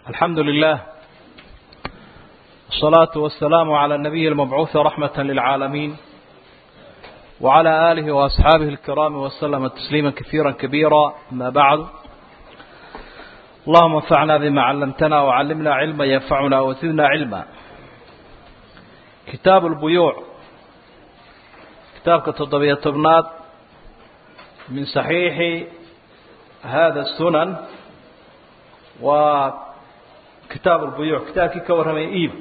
الحمد لله الصلاة والسلام على النبي المبعوث رحمة للعالمين وعلى آله وأصحابه الكرام وسلم تسليما كثيرا كبيرا أما بعد اللهم انفعنا بما علمتنا وعلمنا علما ينفعنا وزدنا علما كتاب البيوع كتابك التضبية تبنات من صحيح هذا السنن وكتاب البيوع كتابك كورمي إيبك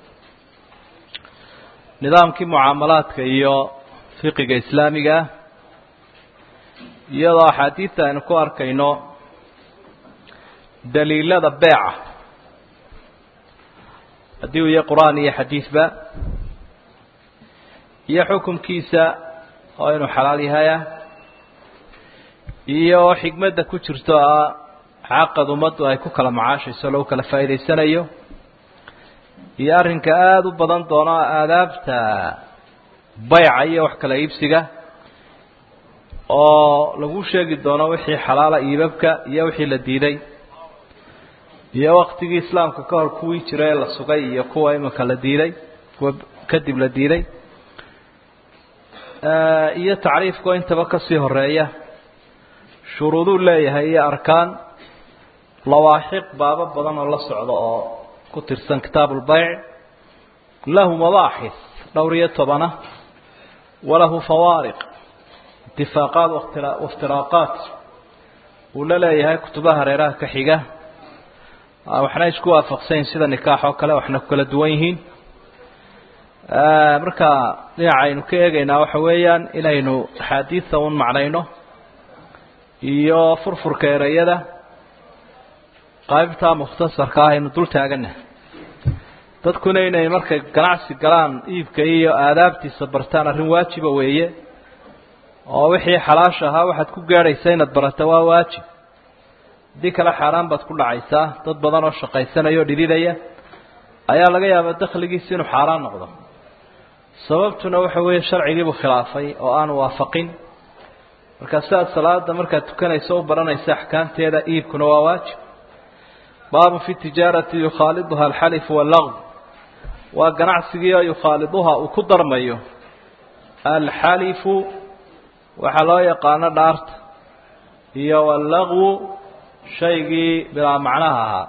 nidaamkii mucaamalaadka iyo fiqiga islaamiga iyadoo axaadiidta aynu ku arkayno daliilada beeca haddii uu yahay qur-aan iyo xadiidba iyo xukunkiisa oo inuu xalaal yahaya iyo xikmadda ku jirto ah caqad ummaddu ay ku kala macaashayso lagu kala faa'iidaysanayo iyo arrinka aada u badan doono aadaabta bayca iyo wax kala iibsiga oo lagu sheegi doono wixii xalaala iibabka iyo wixii la diiday iyo waktigii islaamka ka hor kuwii jira ee la sugay iyo kuwa iminka la diiday kuwa kadib la diiday iyo tacriifkao intaba kasii horeeya shuruuduu leeyahay iyo arkaan lawaaxiq baabo badan oo la socda oo ku tirsan kitaab ulbayc lahu mabaaxis dhowr iyo tobana walahu fawaariq itifaaqaat waiftiraaqaat uu la leeyahay kutubaha hareeraha ka xiga waxna isku waafaqsanyiin sida nikaax oo kale waxna ku kala duwan yihiin marka dhinaca aynu ka eegaynaa waxa weeyaan inaynu axaadiidta un macnayno iyo furfurka ereyada qaybtaa mukhtasarka ah aynu dul taagana dadkuna inay markay ganacsi galaan iibka iyo aadaabtiisa bartaan arrin waajiba weeye oo wixii xalaash ahaa waxaad ku gaadhaysa inaad barata waa waajib haddii kale xaaraan baad ku dhacaysaa dad badan oo shaqaysanaya oo dhididaya ayaa laga yaabaa dakhligiisi inuu xaaraan noqdo sababtuna waxa weeye sharcigiibuu khilaafay oo aan waafaqin markaa sidaad salaada markaad tukanayso u baranaysa axkaamteeda iibkuna waa waajib baabu fi tijaarati yukhaaliduha alxalifu wallagw waa ganacsigii oo yukhaaliduha uu ku darmayo alxalifu waxaa loo yaqaano dhaarta iyo wallagwu shaygii bilaa macnaha ahaa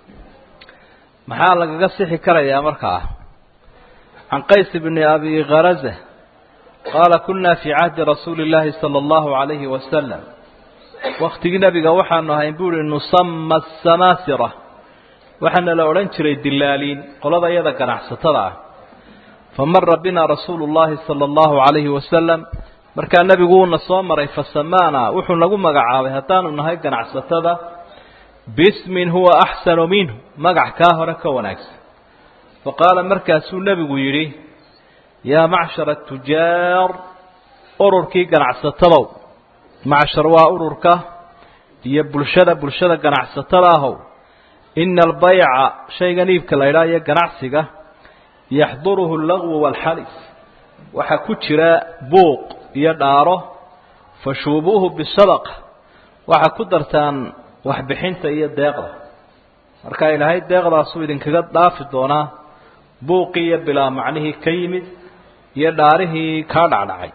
maxaa lagaga sixi karayaa markaa can qays bni abi kharaza qaala kuna fii cahdi rasuuli اllaahi salى اllahu عalayhi wasalam waktigii nebiga waxaanu ahayn bu uhi nusama samaasira waxaana la odhan jiray dilaaliin qolada iyada ganacsatada ah famara bina rasuulu اllahi salى اllahu عalayhi wasalam markaa nebigu uuna soo maray fasamaana wuxuu nagu magacaabay haddaanu nahay ganacsatada bismin huwa axsanu minhu magac kaa hore ka wanaagsan faqaala markaasuu nebigu yidhi yaa macshara tujaar ururkii ganacsatadow macshar waa ururka iyo bulshada bulshada ganacsatada ahow ina albayca shaygan iibka la ydhaha iyo ganacsiga yaxduruhu allagwu waalxalis waxaa ku jira buuq iyo dhaaro fashuubuuhu bisadaqa waxaa ku dartaan waxbixinta iyo deeqda marka ilaahay deeqdaasuu idinkaga dhaafi doonaa buuqii iyo bilaa macnihii ka yimid iyo dhaarihii kaa dhacdhacay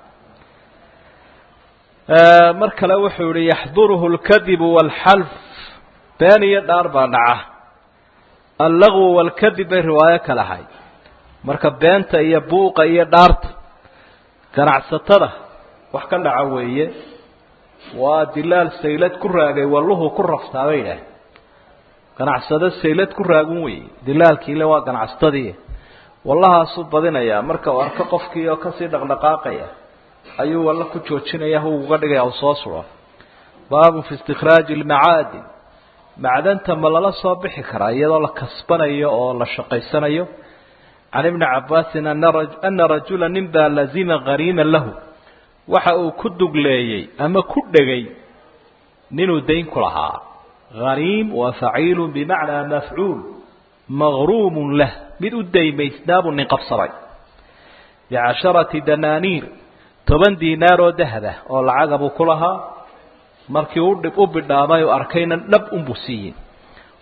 mar kale wuxuu yihi yaxduruhu اlkadibu wاlxalf been iyo dhaar baa dhaca allagwu wاlkadib bay riwaayo kale ahay marka beenta iyo buuqa iyo dhaarta ganacsatada wax ka dhaca weeye waa dilaal saylad ku raagay walluhu ku raftaa bay idhaah ganacsado saylad ku raagun weeye dilaalkiile waa ganacsatadii wallahaasuu badinayaa marka uu arko qofkii oo kasii dhaqdhaqaaqaya ayuu walla ku joojinaya hu uga dhigaya u soo suro baabun fi istikhraaji almacaadin macdanta ma lala soo bixi karaa iyadoo la kasbanayo oo la shaqaysanayo can ibni cabaasin ana rajula nin baa lazima hariiman lahu waxa uu ku dugleeyey ama ku dhegay ninuu dayn ku lahaa hariim waa faciilu bimacnaa mafcuul maqruumun lah mid u daymaysnaabuu nin qabsaday bicasharati danaaniir toban diinaar oo dahaba oo lacaga buu ku lahaa markii u dhib u bidhaamay u arkayna dhab unbuu siiyey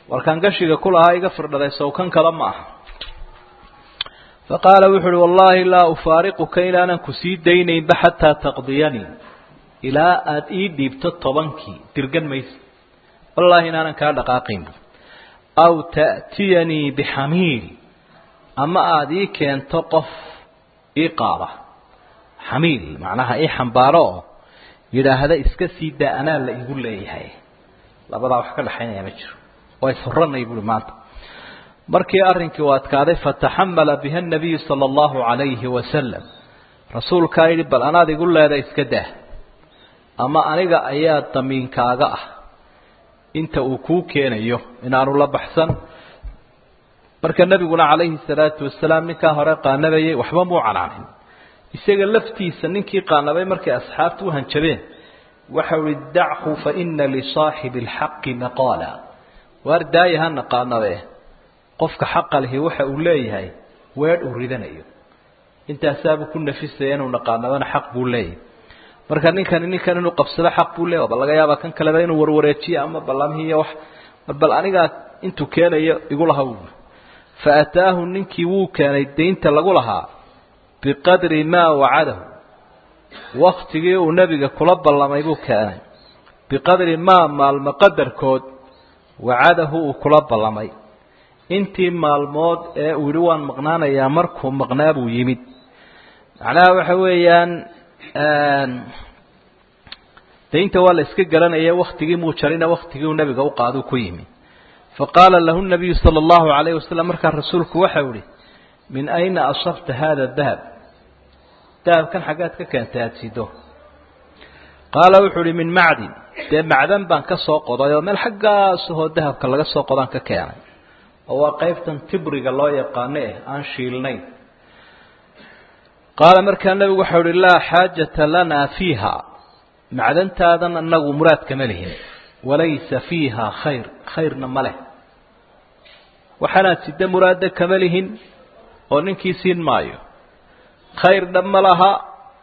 warkaan gashiga ku lahaa iga firdhaday sawkan kale ma aha faqaala wuxu uhi wallaahi laa ufaariquka inaanan ku sii daynaynba xataa taqdiyanii ilaa aada ii dhiibto tobankii dirgan maysa wallaahi inaanan kaa dhaqaaqaynbu aw ta'tiyanii bixamiil ama aada ii keento qof ii qaada xamiil macnaha ii xambaaro oo yidhaahda iska sii daa anaa la igu leeyahay labadaa wax ka dhexaynaya ma jiro waa ishuranay buui maanta markii arrinkii u adkaaday fataxamala biha nabiyu sala allahu calayhi wasalam rasuulkaa yidhi bal anaad igu leeda iska daa ama aniga ayaa damiinkaaga ah inta uu kuu keenayo inaanu la baxsan marka nebiguna calayhi salaatu wasalaam ninkaa hore qaanabayay waxba muu canaanin isaga laftiisa ninkii qaanabay markay asxaabtu u hanjabeen waxau ihi dachu faina lisaaxibi alxaqi maqaala waar daaya hana qaanabe qofka xaqa lihi waxa uu leeyahay weedh uu ridanayo intaasaabuu ku nafisaya inuu naqaanabana xaq buu leeyahay marka ninkani ninkan inuu qabsado xaq buu leeyahy bal laga yaaba kan kaleba inuu warwareejiyo ama ballamhiiyo wax mar bal anigaa intuu keenayo igu laha u fa ataahu ninkii wuu keenay daynta lagu lahaa biqadri maa wacadahu waktigii uu nebiga kula ballamay buu keenay biqadri maa maalmo qadarkood wacadahu uu kula ballamay intii maalmood ee uu yihi waan maqnaanayaa markuu maqnaa buu yimid macnaha waxa weeyaan daynta waa la iska garanaya waktigii muu jarina waktigii uu nebiga u qaadu ku yimi faqaala lahu nabiyu sala allahu calayhi wasalam markaa rasuulku waxau ihi min ayna asabta hada dahab dahabkan xaggaad ka keentay aada sido qaala wuxuu uhi min macdin dee macdan baan ka soo qoday oo meel xaggaasahoo dahabka laga soo qodaan ka keenay oo waa qaybtan tibriga loo yaqaano eh aan shiilnayn qaala markaa nebigu waxau uhi laa xaajata lanaa fiiha macdantaadan anagu muraad kama lihin walaysa fiiha khayr khayrna ma leh waxaanaad sida muraadda kama lihin oo ninkii siin maayo khayrna ma laha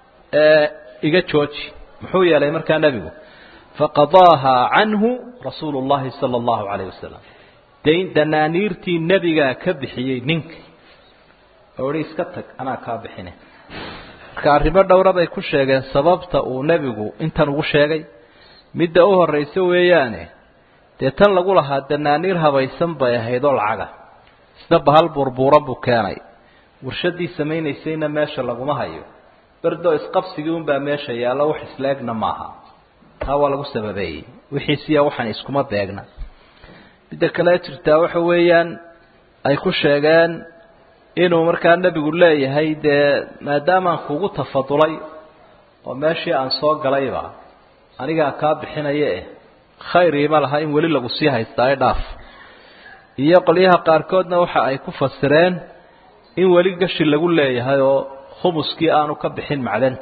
iga jooji muxuu yeelay markaa nebigu faqadaaha canhu rasuulu llahi sala allahu calayh wasalam dayn danaaniirtii nebigaa ka bixiyey ninka oo ihi iska tag anaa kaa bixine marka arrimo dhowra bay ku sheegeen sababta uu nebigu intan ugu sheegay midda u horraysa weeyaane dee tan lagu lahaa danaaniir habaysan bay ahayd oo lacaga isna bahal buurbuuran buu keenay warshadii samaynaysayna meesha laguma hayo berdoo isqabsigii unbaa meesha yaallo wax isleegna maaha taa waa lagu sababeeyey wixiisiya waxaan iskuma beegna midda kale jirtaa waxa weeyaan ay ku sheegeen inuu markaa nebigu leeyahay dee maadaamaan kugu tafadulay oo meeshii aan soo galayba anigaa kaa bixinaya eh khayriima laha in weli lagu sii haystaa ee dhaaf iyo qolyaha qaarkoodna waxa ay ku fasireen in weli gashi lagu leeyahay oo khumuskii aanu ka bixin macdanta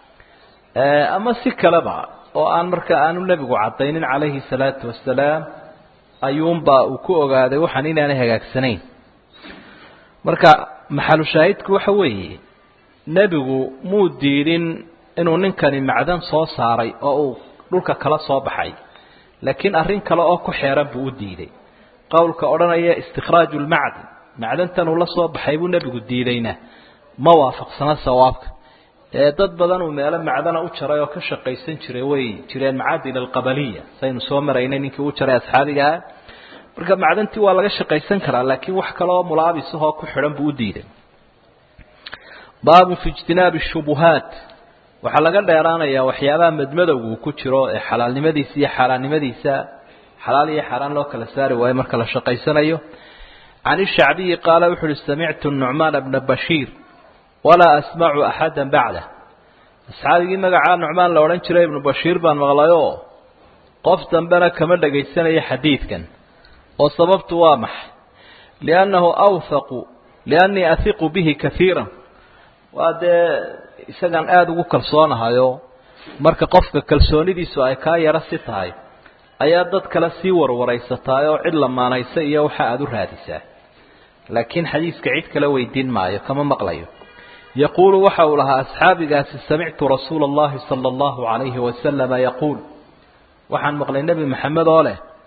ama si kaleba oo aan marka aanu nebigu caddaynin calayhi salaatu wasalaam ayuunbaa uu ku ogaaday waxaan inaanay hagaagsanayn marka maxalu shaahidku waxa weeye nebigu muu diidin inuu ninkani macdan soo saaray oo uu dhulka kala soo baxay laakiin arrin kale oo ku xeeran buu u diiday qowlka odhanaya istikhraaju lmacdin macdantan uu la soo baxay buu nebigu diidayna ma waafaqsana sawaabka ee dad badan uu meelo macdana u jaray oo ka shaqaysan jiray way jireen macaadin alqabaliya saynu soo maraynay ninkii u jaray asxaabigaa marka macdantii waa laga shaqaysan karaa laakiin wax kale oo mulaabisahoo ku xidhan buu u diiday baabun fi ijtinaabi shubuhaat waxaa laga dheeraanayaa waxyaabaha madmadowga uu ku jiro ee xalaalnimadiisa iyo xaaraannimadiisa xalaal iyo xaaraan loo kala saari waayo marka la shaqaysanayo can ishacbiyi qaala wuxu uhi samictu nucmaan bna bashiir walaa asmacu axada bacdah asxaabigii magacaa nucmaan la odhan jiray ibnu bashiir baan maqlayoo qof dambena kama dhagaysanaya xadiidkan oo sababtu waa maxay liannahu awhaqu liannii ahiqu bihi kaiira waa dee isagaan aada ugu kalsoonahayo marka qofka kalsoonidiisu ay kaa yaro si tahay ayaa dad kale sii warwaraysataa oo cid lamaanaysa iyo waxa aada u raadisaa laakiin xadiiska cid kale weydiin maayo kama maqlayo yaquulu waxa uu lahaa asxaabigaasi samictu rasuula allahi sala allahu calayhi wasalama yaquul waxaan maqlay nebi maxamed oo leh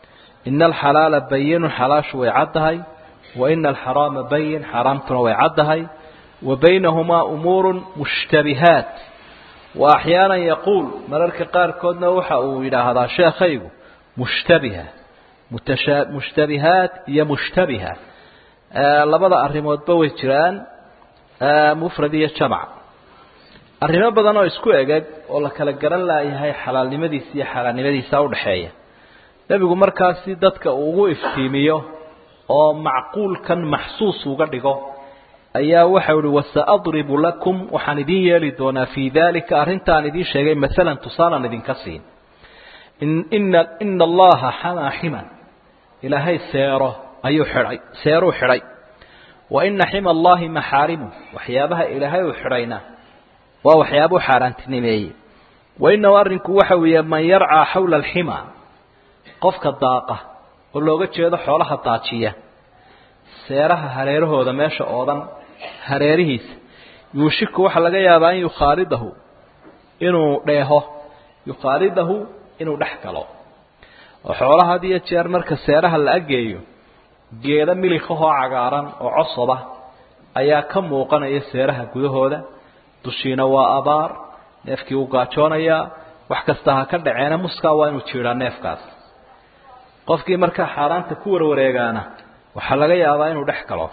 ina alxalaala bayinu xalaashu way caddahay wa ina alxaraama bayin xaaraamtuna way caddahay wa baynahumaa umuuru mushtabihaat wa axyaana yaquul mararka qaarkoodna waxa uu yidhaahdaa sheekhaygu mushtabiha mutasha mushtabihaat iyo mushtabiha labada arrimoodba way jiraan mufrad iyo jamac arrimo badan oo isku egeg oo la kala garan laayahay xalaalnimadiisa iyo xaaraannimadiisa udhaxeeya nebigu markaasi dadka uu ugu iftiimiyo oo macquulkan maxsuus uga dhigo ayaa waxau ihi wasaadribu lakum waxaan idin yeeli doonaa fii dalika arrintaan idiin sheegay maalan tusaalan idinka siin ina ina allaha xamaa ximan ilaahay seero ayuu xidhay seeruu xidhay wa ina xima allahi maxaarimu waxyaabaha ilaahay uu xidhayna waa waxyaabuu xaaraantinimeeyey wa inahu arrinku waxa weeye man yarcaa xawla alxima qofka daaqa oo looga jeedo xoolaha daajiya seeraha hareerahooda meesha oodan hareerihiisa yuushiku waxaa laga yaabaa in yukhaalidahu inuu dheeho yukhaalidahu inuu dhex galo oo xoolaha had iyo jeer marka seeraha la ageeyo geeda milikahoo cagaaran oo cosoba ayaa ka muuqanaya seeraha gudahooda dushiina waa abaar neefkii uu gaajoonayaa wax kasta ha ka dhaceena muskaa waa inuu jiidhaa neefkaas qofkii markaa xaaraanta ku warwareegaana waxaa laga yaabaa inuu dhex galo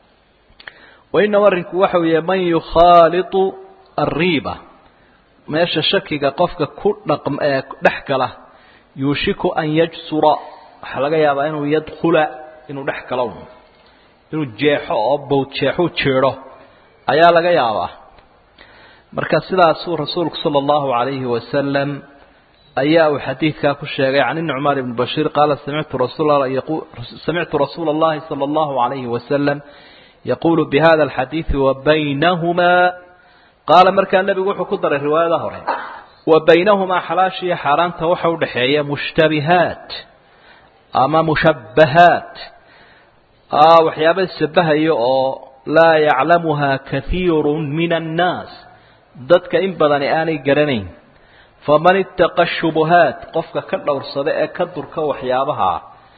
wainahu arrinku waxa weeye man yukhaalitu arriiba meesha shakiga qofka ku dhaqm ee dhex gala yuushiku an yajsura waxaa laga yaabaa inuu yadkhula inuu dhex galo inuu jeexo oo bowd jeexuu jeedho ayaa laga yaabaa marka sidaasuu rasuulku sala allahu calayhi wasalam ayaa uu xadiidkaa ku sheegay can nucmaan ibni bashiir qaala samictu rasuul samictu rasuula allahi sala allahu calayhi wasalam yaquulu bihada alxadiidi wa baynahumaa qaala markaa nebigu wuxuu ku daray riwaayada hore wa baynahumaa xalaasha iyo xaaraanta waxa udhaxeeya mushtabihaat ama mushabbahaat waxyaaba ishabahayo oo laa yaclamuhaa kahiiru min annaas dadka in badani aanay garanayn faman ittaqa shubuhaat qofka ka dhowrsada ee ka durka waxyaabaha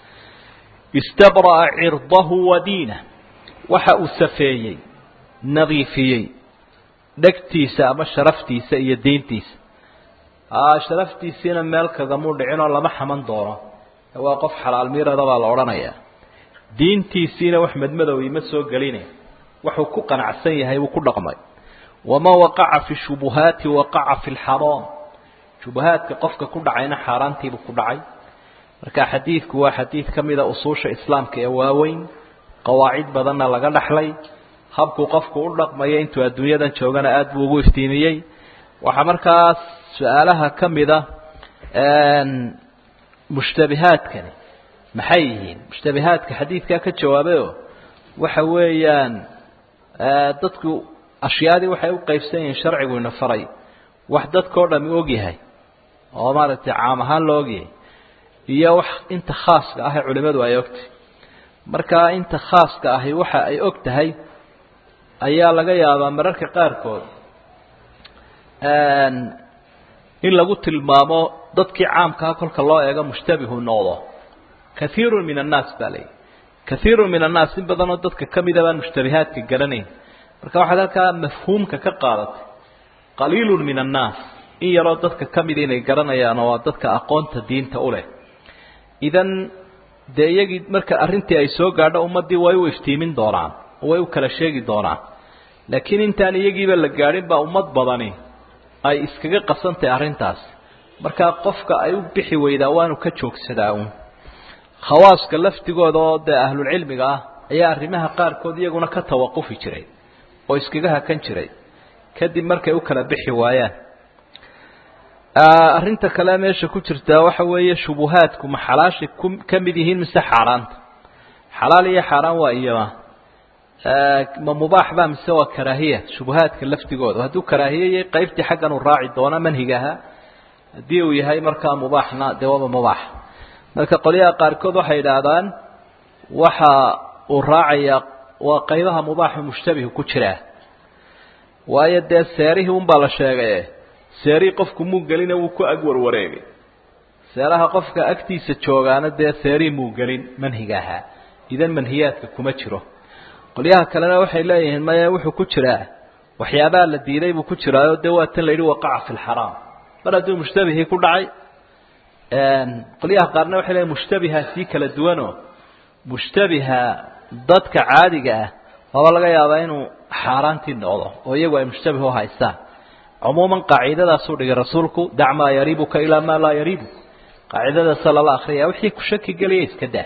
istabra'a cirdahu wa diinah waxa uu safeeyey nadiifiyey dhegtiisa ama sharaftiisa iyo diintiisa sharaftiisiina meel kagamuu dhicinoo lama xaman doono waa qof xalaal miirada baa la odhanayaa diintiisiina wax madmadowii ma soo gelinay wuxuu ku qanacsan yahay wuu ku dhaqmay waman waqaca fi shubuhaati waqaca fi lxaraam shubuhaadka qofka ku dhacayna xaaraantiibuu ku dhacay marka xadiidku waa xadiid ka mida usuusha islaamka ee waaweyn qawaacid badanna laga dhaxlay habkuu qofku u dhaqmayo intuu adduunyadan joogana aada buu ugu iftiimiyey waxaa markaas su-aalaha ka mida mushtabihaadkani maxay yihiin mushtabihaadka xadiidkaa ka jawaabayo waxa weeyaan dadku ashyaadii waxay u qaybsan yihiin sharcigu ina faray wax dadkao dhami ogyahay oo maaragtay caam ahaan la ogyahay iyo wax inta khaaska ah ee culimadu ay ogtahay markaa inta khaaska ahi waxa ay og tahay ayaa laga yaabaa mararka qaarkood in lagu tilmaamo dadkii caamkaha kolka loo eego mushtabihu noqdo kaiirun min annaas baa layihi kaiirun min annaas in badanoo dadka ka mida baan mushtabihaadka garanayn marka waxaad halkaa mafhuumka ka qaadatay qaliilun min annaas in yaroo dadka ka mida inay garanayaan oo waa dadka aqoonta diinta u leh idan dee iyagii marka arrintii ay soo gaadho ummaddii way u iftiimin doonaan oo way u kala sheegi doonaan laakiin intaan iyagiiba la gaadhin baa ummad badani ay iskaga qasantahay arrintaas markaa qofka ay u bixi weydaa waanu ka joogsadaa uun khawaaska laftigooda oo dee ahlulcilmiga ah ayaa arrimaha qaarkood iyaguna ka tawaqufi jiray oo iskaga hakan jiray kadib markay u kala bixi waayaan arrinta kale meesha ku jirtaa waxa weeye shubuhaadku ma xalaashay ku ka mid yihiin mise xaaraanta xalaal iyo xaaraan waa iyama ma mubaax ba mise waa karaahiya shubuhaadka laftigooda hadduu karaahiye yahay qaybtii xaggan uu raaci doono manhigaha haddii uu yahay markaa mubaaxna dee waaba mubaax marka qolyaha qaarkood waxay idhaahdaan waxa uu raacayaa waa qaybaha mubaaxa mushtabihu ku jiraa waayo dee seerihii unbaa la sheegaye seerihii qofku muu gelina wuu ku ag warwareegay seeraha qofka agtiisa joogaana dee seerii muu gelin manhiga ahaa idan manhiyaadka kuma jiro qolyaha kalena waxay leeyihiin maya wuxuu ku jiraa waxyaabaha la diiday buu ku jiraayo dee waa tan la yidhi waqaca fi lxaraam mar hadduu mushtabihii ku dhacay qolyaha qaarna waxay leeyihin mushtabiha sii kala duwanoo mushtabiha dadka caadiga ah waaba laga yaabaa inuu xaaraantii noqdo oo iyagu ay mushtabih u haystaan cumuuman qaacidadaasuu dhigay rasuulku dac maa yariibuka ilaa maa laa yariibuk qaacidadaasa lala akriyaya wixii ku shaki geliya iska daa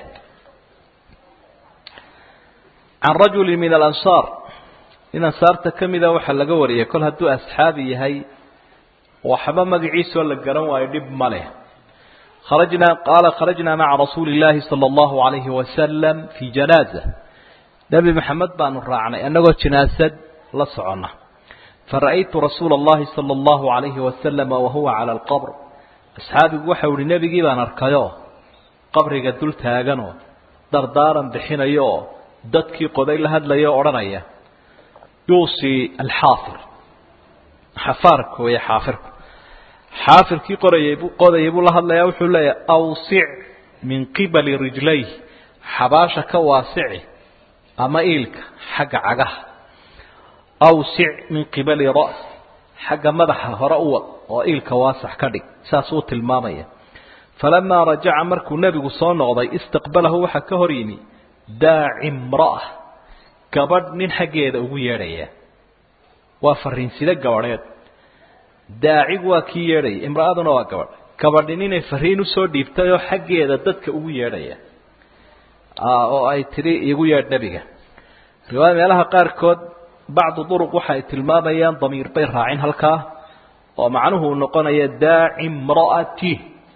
can rajuli min alansaar nin ansaarta ka mida waxaa laga wariyay kol hadduu asxaabi yahay waxba magaciisoo la garan waayo dhib ma leh kharajnaa qaala kharajnaa maca rasuuli illaahi sala allahu alayhi wasalam fii janaaza nebi maxamed baanu raacnay annagoo jinaasad la soconna fara'aytu rasuula allahi sala allahu alayhi wasalama wahuwa cala alqabr asxaabigu waxau ihi nebigii baan arkayoo qabriga dul taaganoo dardaaran bixinayo oo dadkii qoday la hadlaya o odhanaya yuusii alxaafir xafaarka weeye xaafirku xaafirkii qorayay buu qodayay buu la hadlayaa wuxuu leeyahay awsic min qibali rijlayh xabaasha ka waasici ama iilka xagga cagaha awsic min qibali ra's xagga madaxa hore u wad oo iilka waasax ka dhig saasuu tilmaamaya falamaa rajaca markuu nebigu soo noqday istaqbalahu waxaa ka hor yimi daaci imra'a gabadh nin xaggeeda ugu yeedhaya waa fariinside gabadheed daacigu waa kii yeedhaya imra'aduna waa gabadh gabadhi ninay fariin usoo dhiibtay oo xaggeeda dadka ugu yeedhaya oo ay tidhi igu yeedh nebiga riwaaya meelaha qaarkood bacdu duruq waxa ay tilmaamayaan damiir bay raacin halkaa oo macnuhu uu noqonaya daaci imra'ati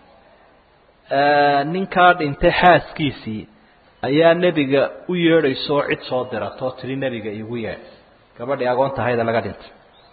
ninkaa dhintay xaaskiisii ayaa nebiga u yeedhaysa oo cid soo diratoo tidhi nebiga igu yeedh gabadhii agoontahayda laga dhintay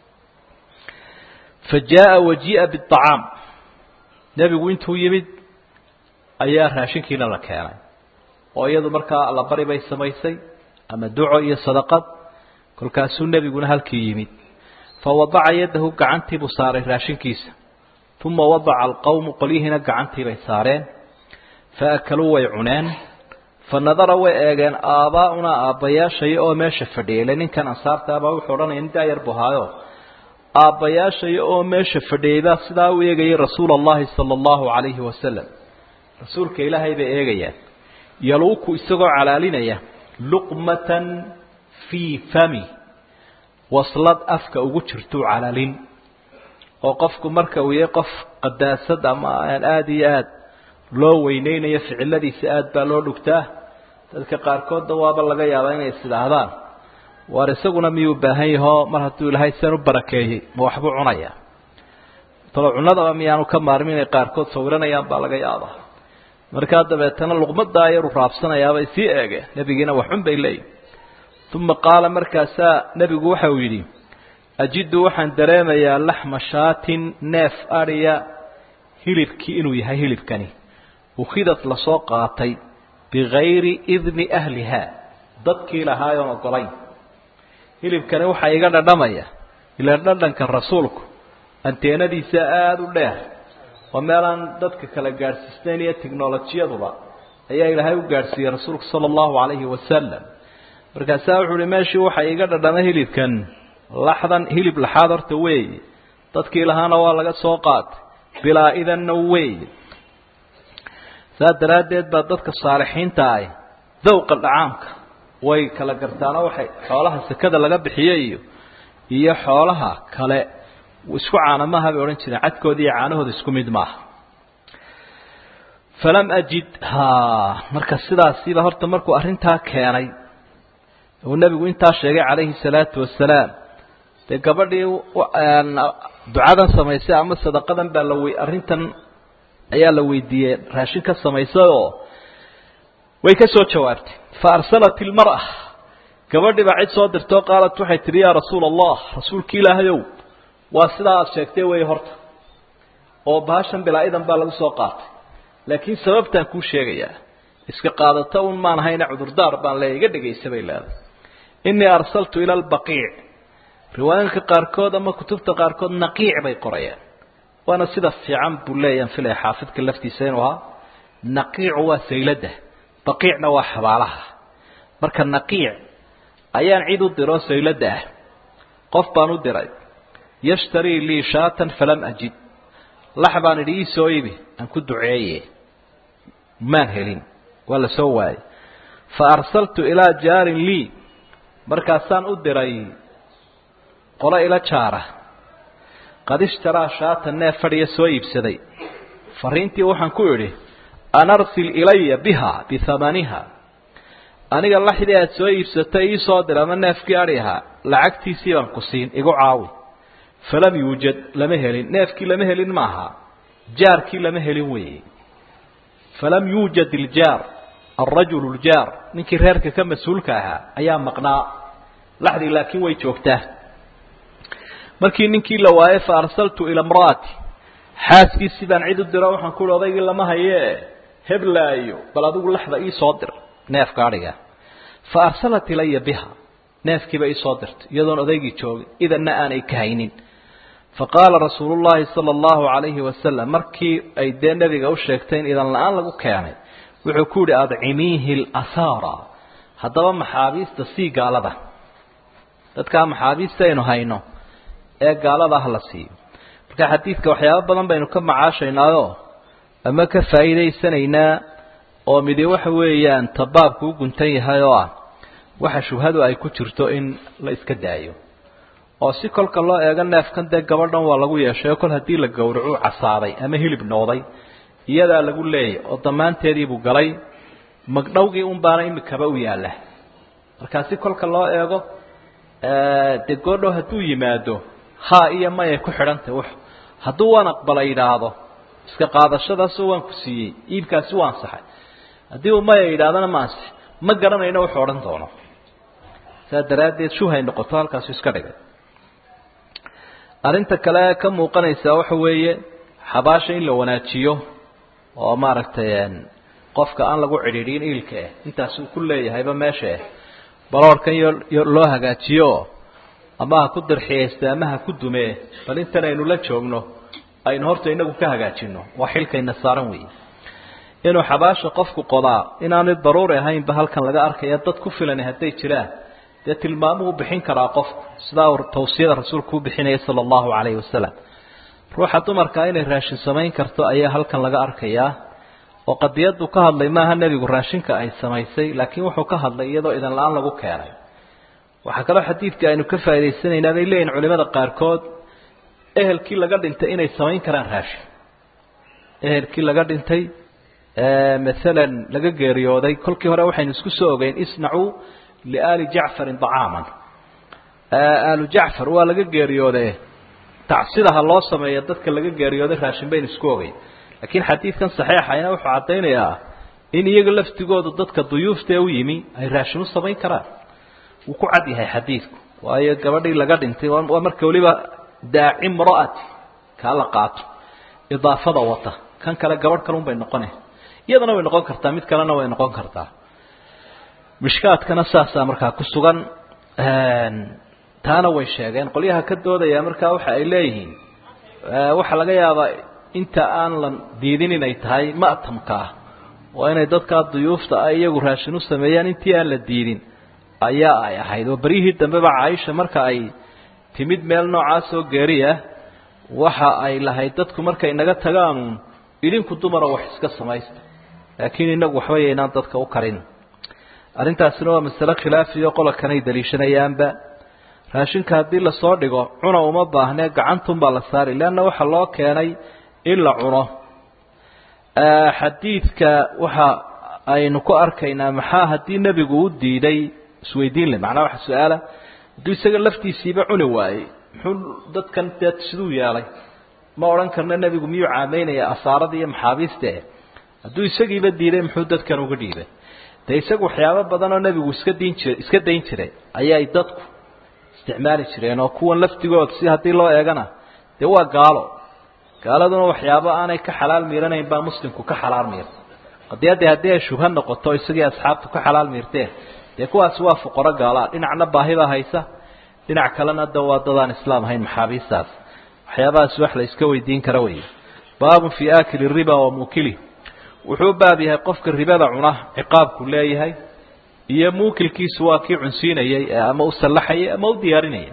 fa jaaءa wajii'a biطacaam nebigu intuu yimid ayaa raashinkiina la keenay oo iyadu markaa allabari bay samaysay ama duco iyo sadaqad kolkaasuu nebiguna halkii yimid fa wadaca yadahu gacantii buu saaray raashinkiisa uma wadaca alqowmu qolyihiina gacantii bay saareen fa akaluu way cuneen fa nadara way eegeen aabbaa'unaa aabbayaashaya oo meesha fadhiyay ile ninkan ansaarta abaa wuxuu odhanaya nin daayar buu ahaayo aabbayaashaya oo meesha fadhiyay baa sidaa u eegayay rasuula allahi sala allahu calayhi wasalam rasuulka ilaahay bay eegayaan yaluuku isagoo calaalinaya luqmatan fii fami waslad afka ugu jirtuu calaalin oo qofku marka uu yahay qof qadaasad ama aan aada iyo aada loo weyneynayo ficiladiisa aada baa loo dhugtaa dadka qaarkoodna waaba laga yaabaa inay is idhaahdaan waar isaguna miyuu baahan yahoo mar hadduu ilaahay seen u barakeeyey ma waxbuu cunayaa talo cunadaba miyaanu ka maarmin inay qaarkood sawiranayaan baa laga yaabaa markaa dabeetana luqmadaa yaru raabsanayaabay sii eegeen nebigiina waxxun bay leeyihin uma qaala markaasaa nebigu waxa uu yidhi ajidu waxaan dareemayaa laxma shaatin neef adhiya hilibkii inuu yahay hilibkani ukhidad lasoo qaatay bigayri idni ahliha dadkii lahaayoon ogolayn hilibkani waxaa iga dhadhamaya ila dhadhanka rasuulku anteenadiisa aada u dheer oo meelaan dadka kala gaadhsiisnayn iyo technolojiyaduba ayaa ilaahay u gaadhsiiyey rasuulku sala allahu calayhi wasalam markaasaa wuxuu uhi meeshii waxaa iga dhadhama hilibkan laxdan hilib laxaad horta weeye dadkii lahaana waa laga soo qaatay bilaa idanna weeye saas daraaddeed baa dadka saalixiinta ah dawqa dhacaamka way kala gartaano waxay xoolaha sekada laga bixiye iyo iyo xoolaha kale isku caana maaha bay odhan jireen cadkooda iyo caanahooda isku mid maaha falam ajid ha marka sidaasiiba horta markuu arrintaa keenay uu nebigu intaa sheegay calayhi salaatu wasalaam dee gabadhii ducadan samaysay ama sadaqadan baa la wey arrintan ayaa la weydiiyey raashin ka samaysay oo way ka soo jawaabtay fa arsalat ilmar'a gabadhii baa cid soo dirtoo qaalat waxay tidhi yaa rasuula allah rasuulki ilaahayow waa sidaa aada sheegtay wey horta oo bahashan bilaa idan baa lagu soo qaatay laakiin sababtaan kuu sheegayaa iska qaadato un maan hayna cudurdaar baan leeya iga dhegaysa bay leedahay innii arsaltu ila albaqiic riwaayinka qaarkood ama kutubta qaarkood naqiic bay qorayaan waana sida fiican buu leeyaan filaya xaafidka laftiisa inuu ahaa naqiicu waa sayladda baqiicna waa xabaalaha marka naqiic ayaan cid u diro sayladda ah qof baan u diray yashtarii lii shaatan falam ajid lax baan idhi ii soo ibi aan ku duceeye maan helin waa la soo waayey fa arsaltu ilaa jaarin lii markaasaan u diray qolo ila jaara qad ishtaraa shaatan neef fadhiya soo iibsaday fariintii waxaan ku idhi an arsil ilaya biha bihamaniha aniga laxdii aad soo iibsatay ii soo dir ama neefkii adhi ahaa lacagtiisii baan ku siin igu caawi falam yuujad lama helin neefkii lama helin maaha jaarkii lama helin weeye falam yuujad iljaar alrajulu ljaar ninkii reerka ka mas-uulka ahaa ayaa maqnaa laxdii laakiin way joogtaa markii ninkii la waayey fa arsaltu ila imra'ati xaaskiisii baan cid u diro waxaan ku uhi odaygii lama hayee heblaayo bal adigu laxda ii soo dir neefka adhiga fa arsalat ilaya biha neefkiiba ii soo dirtay iyadoon odaygii joogin idanna aanay ka haynin fa qaala rasuulu llaahi sala allahu calayhi wasalam markii ay dee nebiga u sheegtay in idan la-aan lagu keenay wuxuu ku yidhi adcimiihi alasaara haddaba maxaabiista sii gaalada dadkaa maxaabiista aynu hayno ee gaalada ah la siiyo marka xadiidka waxyaabo badan baynu ka macaashaynaayoo ama ka faa'iidaysanaynaa oo midi waxa weeyaan tabaabku u guntan yahay oo ah waxa shubhadu ay ku jirto in la iska daayo oo si kolka loo eego neefkan dee gabadhan waa lagu yeeshay oo kol haddii la gowracu casaaday ama hilib nooday iyadaa lagu leeyay oo damaanteediibuu galay magdhowgii un baana imikaba u yaalla markaa si kolka loo eego dee goodhow hadduu yimaado ha iyo mayay ku xidhantahy w hadduu waan aqbala yidhaahdo iska qaadashadaasoo waan ku siiyey iibkaasi waa ansaxay haddii uu maya yidhahdana ma ansix ma garanayno wuxuu odhan doono saa daraaddeed shubhay noqoto halkaasu iska dhigay arrinta kale ka muuqanaysaa waxa weeye xabaasha in la wanaajiyo oo maaragtay qofka aan lagu cidhiidhin iilka ah intaas uu ku leeyahayba meesha ah baloorhkan yo loo hagaajiyo ama ha ku dirxiyayste ama ha ku dumee bal intan aynu la joogno aynu horta inagu ka hagaajino waa xilkayna saaran weeye inuu xabaasha qofku qodaa inaanay daruuri ahaynba halkan laga arkaya dad ku filan hadday jiraan dee tilmaamuhu bixin karaa qofku sidaa uu tawsiyada rasuulku u bixinaya sala allahu calayhi wasalam ruuxa dumarkaa inay raashin samayn karto ayaa halkan laga arkayaa oo qadiyadu ka hadlay maaha nebigu raashinka ay samaysay laakiin wuxuu ka hadlay iyadoo idan la-aan lagu keenay waxaa kaloo xadiidka aynu ka faa'idaysanaynaa bay leeyihin culimada qaarkood ehelkii laga dhintay inay samayn karaan raashin ehelkii laga dhintay maalan laga geeriyooday kolkii hore waxaynu isku soo ogeyn isnacuu liaali jacfarin dacaaman aalu jacfar waa laga geeriyoode tacsidaha loo sameeya dadka laga geeriyooday raashin baynu isku ogeyn laakiin xadiidkan saxiixayna wuxuu caddaynayaa in iyaga laftigoodu dadka duyuuftee u yimi ay raashin u samayn karaan wuu ku cad yahay xadiidku waayo gabadhii laga dhintay waa marka weliba daaci mra'ati kaa la qaato idaafada wata kan kale gabadh kalun bay noqone iyadana way noqon kartaa mid kalena way noqon kartaa mishkaadkana saasaa markaa ku sugan taana way sheegeen qolyaha ka doodaya markaa waxa ay leeyihiin waxaa laga yaabaa inta aan la diidin inay tahay ma'tamka ah waa inay dadkaa duyuufta ah iyagu raashin u sameeyaan intii aan la diidin ayaa ay ahayd oo beryihii dambeba caaisha marka ay timid meel noocaasoo geeriya waxa ay lahayd dadku markay naga tagaanuun idinku dumara wax iska samaysta laakiin inagu waxba yaynaan dadka u karin arrintaasina waa masale khilaafiyo qololkanay daliishanayaanba raashinka haddii lasoo dhigo cuna uma baahnee gacantunbaa la saari leanna waxaa loo keenay in la cuno xadiidka waxa aynu ku arkaynaa maxaa haddii nebigu u diiday isweydiin le macnaa waxa su-aala hadduu isaga laftiisiiba cuni waayey muxuu dadkan dee siduu yeelay ma odhan karna nebigu miyuu caamaynaya asaarada iyo maxaabiiste hadduu isagiiba diiday muxuu dadkan uga dhiibay dee isagu waxyaabo badan oo nebigu iska diin jira iska dayn jiray ayay dadku isticmaali jireen oo kuwan laftigood si haddii loo eegana dee waa gaalo gaaladuna waxyaabo aanay ka xalaal miiranayn baa muslimku ka xalaal miirta qadiyaddii haddii ay shubha noqoto isagii asxaabtu ka xalaal miirteen dee kuwaasi waa fuqaro gaalaa dhinacna baahibaa haysa dhinac kalena da waa dadaan islaam ahayn maxaabiistaas waxyaabahaas wax la iska weydiin kara wey baabun fii aakili riba wa muukilih wuxuu baab yahay qofka ribada cuna ciqaabku leeyahay iyo muukilkiisu waa kii cunsiinayay ee ama u sallaxayay ama u diyaarinayay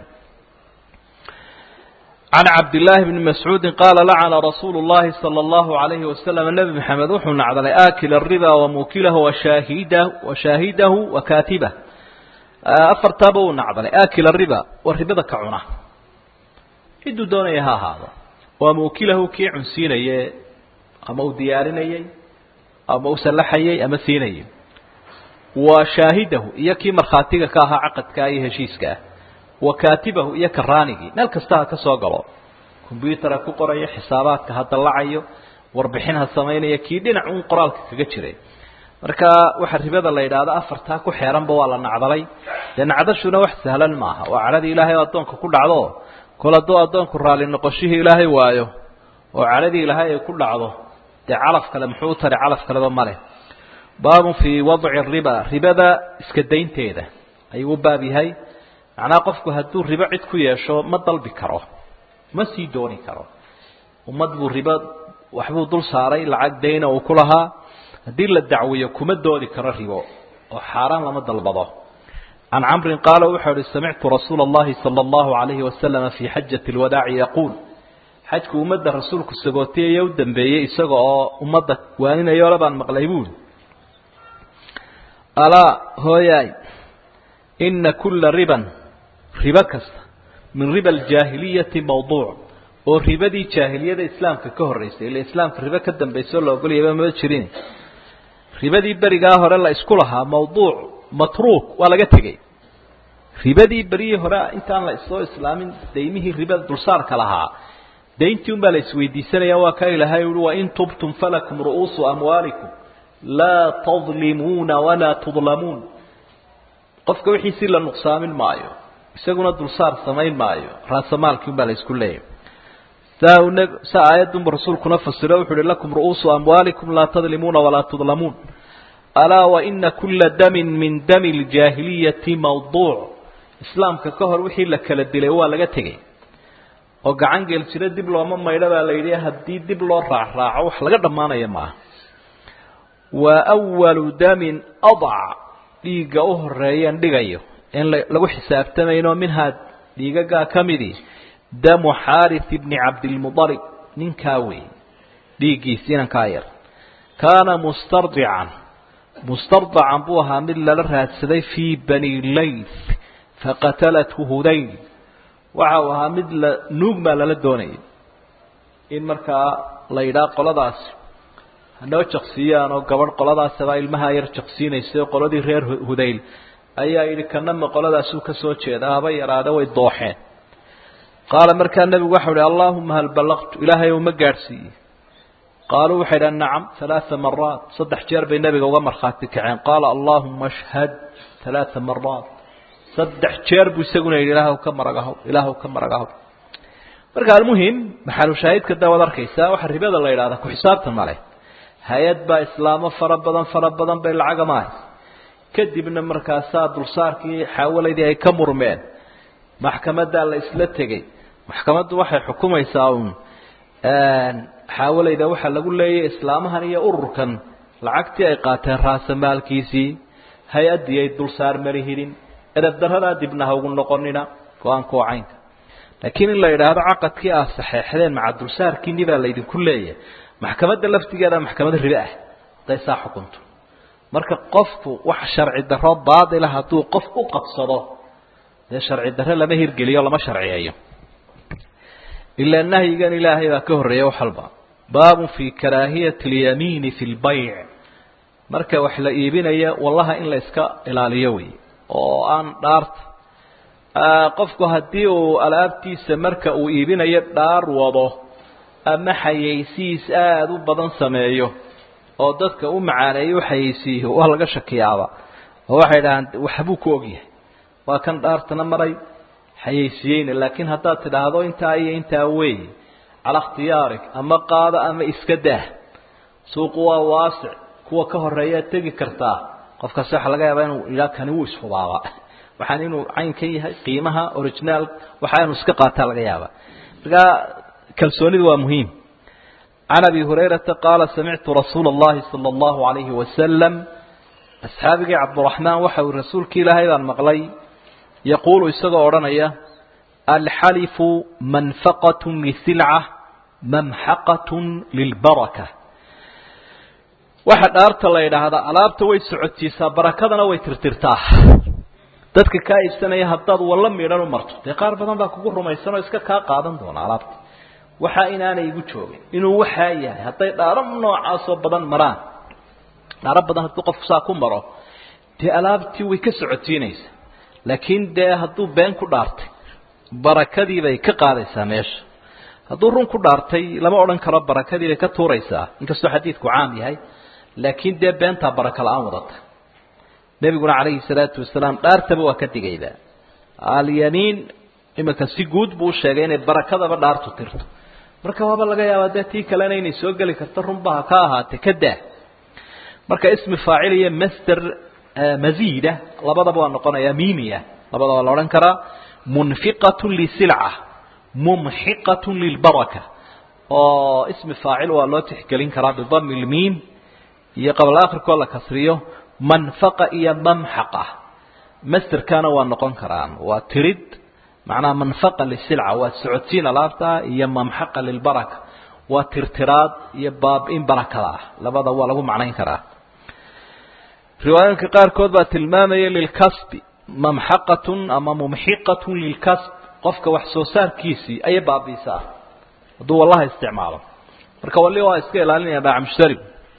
can cabdillaahi bni mascuudin qaala lacana rasuulu llahi sala allahu alayhi wasalam nebi maxamed wuxuu nacdalay aakila riba wa muukilahu washahida wa shaahidahu wa kaatibah afartaaba uu nacdalay aakila riba waa ribada ka cuna ciduu doonaya ha ahaado waa muukilahu kii cunsiinaye ama uu diyaarinayey ama u sallaxayey ama siinayay wa shaahidahu iyo kii markhaatiga ka ahaa caqadkaa iyo heshiiska ah wa kaatibahu iyo karaanigii meel kasta ha ka soo galo combyutara ku qorayo xisaabaadka ha dallacayo warbixin ha samaynaya kii dhinac uun qoraalka kaga jiray marka waxa ribada la yidhaahdo afartaa ku xeeranba waa la nacdalay dee nacdashuna wax sahlan maaha waa cadhadii ilaahay oo addoonka ku dhacdo kol hadduu addoonku raalli noqoshihii ilaahay waayo oo cadhadii ilaahay ay ku dhacdo dee calaf kale muxuu u tari calaf kaleba male baabun fii wadci riba ribada iska daynteeda ayuu u baab yahay macnaha qofku hadduu ribo cid ku yeesho ma dalbi karo ma sii dooni karo ummad buu ribo waxbuu dul saaray lacag dayna uu ku lahaa haddii la dacwiyo kuma doodi karo ribo oo xaaraan lama dalbado can camrin qaala wuxuu uhi samictu rasuula اllahi salى اllahu alayhi wasalama fii xajati اlwadaaci yaquul xajku ummadda rasuulku sagootiyaya u dambeeyey isaga oo ummadda waaninayole baan maqlay buuli alaa hooyaay ina kula riban ribo kasta min riba aljaahiliyati mawduuc oo ribadii jaahiliyada islaamka ka horreysay ila islaamka ribo ka dambayso la ogolayaba mama jirin ribadii berigaa hore la isku lahaa mawduuc matruuk waa laga tegey ribadii berihii hore intaan la soo islaamin daymihii ribada dulsaarka lahaa dayntii un baa la isweydiisanaya waa ka ilahay uhi wain tubtum falakum ru'uusu amwaalikum laa tadlimuuna walaa tudlamuun qofka wixiisii la nuqsaamin maayo isaguna dulsaar samayn maayo raasamaalkii un baa la isku leeyahy saa un sa aayadunba rasuulkuna fasiro wuxu uhi lakum ru'uusu amwaalikum laa tadlimuuna walaa tudlamuun alaa waina kula damin min dami ljaahiliyati mawduuc islaamka ka hor wixii la kala dilay waa laga tegey oo gacan geel jiro dib looma maydho baa la yidhi haddii dib loo raacraaco wax laga dhammaanaya maaha wa walu damin adac dhiigga u horeeyeen dhigayo in lagu xisaabtamayno minhaa dhiigagaa ka midii damu xaarith bni cabdilmudalib ninkaa wey dhiiggiis inankaa yar kaana mustardican mustardacan buu ahaa mid lala raadsaday fii bani layth faqatalathu hudayl waxa uu ahaa mid la nuug baa lala doonayay in markaa la yidhaha qoladaasi hanoo jaqsiiyaan oo gabadh qoladaasabaa ilmahaa yar jaqsiinaysay oo qoladii reer hudayl ayaa yidhi kanama qoladaasuu ka soo jeeda haba yaraade way dooxeen qaala markaa nebigu waxau ihi allaahuma hal ballaqtu ilaahay uma gaadhsiiyey qaaluu waxay dhahan nacam halaaa maraat saddex jeer bay nebiga uga markhaati kaceen qaala allaahuma ashhad halaaa maraat saddex jeer buu isaguna yidhi ilaahw ka maragahow ilaahw ka maragahow marka almuhim maxalushaahidka da waad arkaysaa waxa ribada la yidhahda ku xisaabtan male hay-ad baa islaamo fara badan fara badan bay lacaga maahays kadibna markaasaa dulsaarkii xaawalaydii ay ka murmeen maxkamaddaa la isla tegey maxkamaddu waxay xukumaysaa uun xaawalayda waxaa lagu leeyahy islaamahan iyo ururkan lacagtii ay qaateen raasamaalkiisii hay-addii ay dulsaar mari hidin edab daradaa dibna ha ugu noqonina go-aanka oo caynka laakiin in la yidhaahdo caqadkii aad saxeexdeen maca dulsaarkiini baa laydinku leeyahay maxkamadda laftigeeda maxkamad ribe ah hadday saa xukunto marka qofku wax sharci daro baatila hadduu qof u qabsado dee sharci dare lama hirgeliyo lama sharciyeeyo ilaa nahyigan ilaahay baa ka horreeya wax walba baabun fii karaahiyati اlyamiini fi lbayc marka wax la iibinaya wallaha in la iska ilaaliyo wey oo aan dhaarta qofku haddii uu alaabtiisa marka uu iibinayo dhaar wado ama xayaysiis aada u badan sameeyo oo dadka u macaaneeyo u xayaysiiyo waa laga shakiyaaba oo waxay dhahaan waxbuu ku ogyahay waa kan dhaartana maray xayaysiiyeyna laakiin haddaad tidhaahdo intaa iyo intaa wey cala ikhtiyaarig ama qaado ama iska daah suuqu waa waasic kuwa ka horeeyaad tegi kartaa qofkaasi waxaa laga yaabaa inuu yidhaha kani wuu ishubaaba waxaan inuu caynkan yahay qiimaha originaal waxa inuu iska qaataa laga yaaba markaa kalsoonidu waa muhiim can abi hurayrata qaala samictu rasuula اllahi salى اllahu alayhi wasalam asxaabigii cabdiraxmaan waxa uu rasuulki ilaahay baan maqlay yaquulu isagoo odhanaya alxalifu manfaqat lisilca mamxaqat lilbaraka waxa dhaarta la yidhaahdaa alaabta way socotiisaa barakadana way tirtirtaa dadka kaa iibsanaya haddaad walla midhan u marto dee qaar badan baa kugu rumaysanoo iska kaa qaadan doona alaabta waxaa inaanay igu joogin inuu waxaa yahay hadday dhaaro noocaasoo badan maraan dhaaro badan hadduu qofku saa ku maro dee alaabtii way ka socotiinaysaa laakiin dee hadduu been ku dhaartay barakadii bay ka qaadaysaa meesha hadduu run ku dhaartay lama odhan karo barakadii bay ka tuuraysaa inkastoo xadiidku caam yahay laakiin dee beentaa baraka la-aan wadata nebiguna calayhi salaatu wasalaam dhaartaba waa ka digayda alyamiin iminka si guud buu usheegay inay barakadaba dhaartu tirto marka waaba laga yaabaa dee tii kalena inay soo geli karto runbaha ka ahaatee ka daa marka ismi faacil iyo master maziida labadaba waa noqonaya mimiya labadaba la odhan karaa munfiqatu lisilca mumxiqatu lilbaraka oo ismi faacil waa loo tixgelin karaa bidami lmiim iyo qabla akhirkoo la kasriyo manfaqa iyo mamxaqa masterkana waa noqon karaan waa tirid macnaha manfaqa lisilca waa socodsiin alaabta iyo mamxaqa lilbaraka waa tirtiraad iyo baab-in barakada ah labada waa lagu macnayn karaa riwaayooyinka qaarkood baa tilmaamaya lilkasbi mamxaqatun ama mumxiqatun lilkasb qofka wax soo saarkiisii ayay baabiisaa hadduu wallaha isticmaalo marka walli waa iska ilaalinaya dhaac mushtari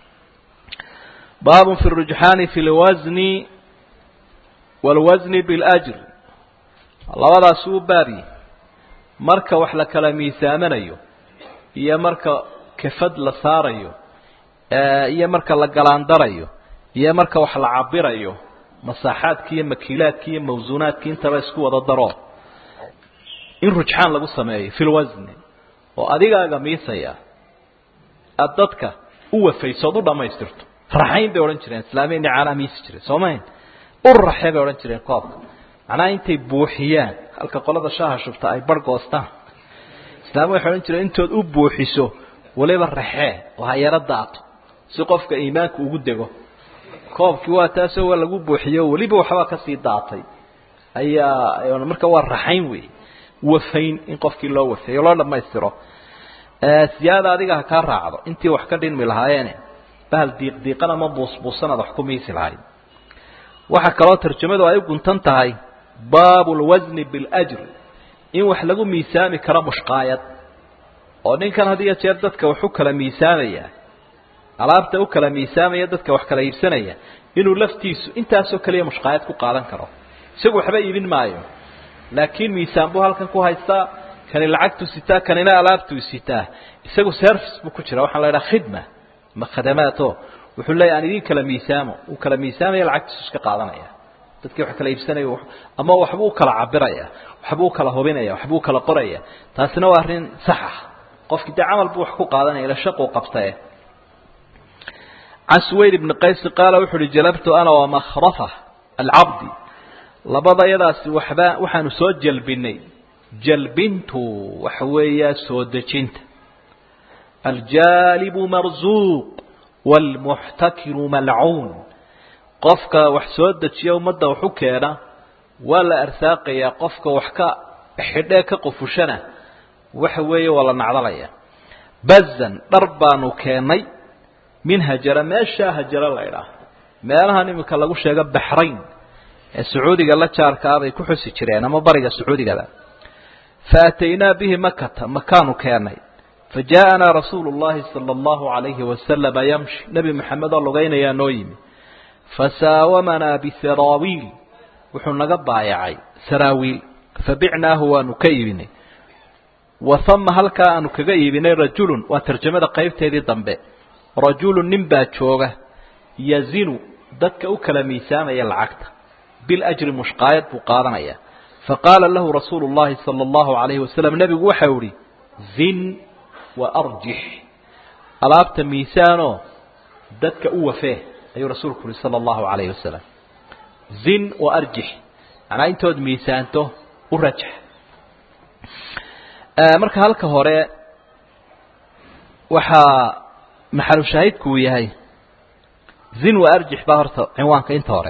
baab fi rujxaani fi lwasni wاlwasni biاljr labadaasi u baabyi marka wax la kala miisaamanayo iyo marka kafad la saarayo iyo marka la galaandarayo iyo marka wax la cabirayo masaaxaadki iyo makiilaadki iyo mawsuunaadki intaba isku wada daro in rujxaan lagu sameeyo fi lwasni oo adigaaga miisaya aada dadka u wafayso od u dhamaystirto raxayn bay odhan jireen islaamiyani caalaa miisi jireen soo mahayn ur raxe bay odhan jireen koobka macnaha intay buuxiyaan halka qolada shaaha shubta ay bar goostaan islaami waxay odhan jireen intood u buuxiso waliba raxee oo ha yaro daato si qofka iimaanku ugu dego koobkii waa taasoo waa lagu buuxiyo weliba waxbaa kasii daatay ayaa marka waa raxayn wey wafayn in qofkii loo wafeeyo loo dhamaystiro siyaada adiga ha kaa raacdo intii wax ka dhinmi lahaayeene bahal diiqdiiqan ama buusbuusanaad wax ku miisi lahayd waxaa kaloo tarjamadu ay u guntan tahay baabu lwasni biاljr in wax lagu miisaami karo mushqaayad oo ninkan had iyo jeer dadka wax u kala miisaamaya alaabta u kala miisaamaya dadka wax kala iibsanaya inuu laftiisu intaasoo kaliya mushqaayad ku qaadan karo isagu waxba iibin maayo laakiin miisaan buu halkan ku haystaa kani lacagtuu sitaa kanina alaabtuu sitaa isagu service buu ku jira waxaa la idhaha khidma ma khadamaato wuxuu leeyahy aan idin kala miisaamo uu kala miisaamaya lacagtiisu iska qaadanaya dadkii wax kala iibsanaya ama waxbuu ukala cabiraya waxbuu ukala hubinaya waxbuu ukala qoraya taasina waa arrin sax ah qofkii dee camal buu wax ku qaadanaya ila shaquu qabtae can suwayr ibni qaysi qaala wuxu uhi jalabtu ana wamakhrafa alcabdi labada yadaasi waxba waxaanu soo jalbinay jalbintu waxa weeyaa soo dejinta aljaalibu marzuuq waalmuxtakiru malcuun qofka wax soo dejiya ummadda waxu keena waa la arsaaqayaa qofka wax ka xidhee ka qufushana waxa weeye waa la nacdalaya bazan dhar baanu keennay min hajara meeshaa hajaro la idhaah meelahan iminka lagu sheego baxrayn ee sacuudiga la jaarkaa bay ku xusi jireen ama bariga sacuudigaba fa ataynaa bihi makata makaanu keennay fa jaaءanaa rasuulu اllahi salى اllahu عalayhi wasalama yamshi nebi moxamed oo lugaynayaa noo yimi fasaawamanaa bisaraawiil wuxuu naga baayacay saraawiil fabicnaahu waanu ka iibinay wa hama halkaa aanu kaga iibinay rajulun waa tarjamada qaybteedii dambe rajulu nin baa jooga yazinu dadka u kala miisaamaya lacagta biljri mushqaayad buu qaadanaya faqaala lahu rasuulu llahi sala allahu alayhi wasalam nebigu waxau ihi zin wa arjix alaabta miisaanoo dadka u wafee ayuu rasuulku uhi sala allahu alayhi wasalam zin wa arjix macnaa intood miisaanto u rajax marka halka hore waxaa maxalu shaahidku uu yahay zin wa arjix baa horta cinwaanka inta hore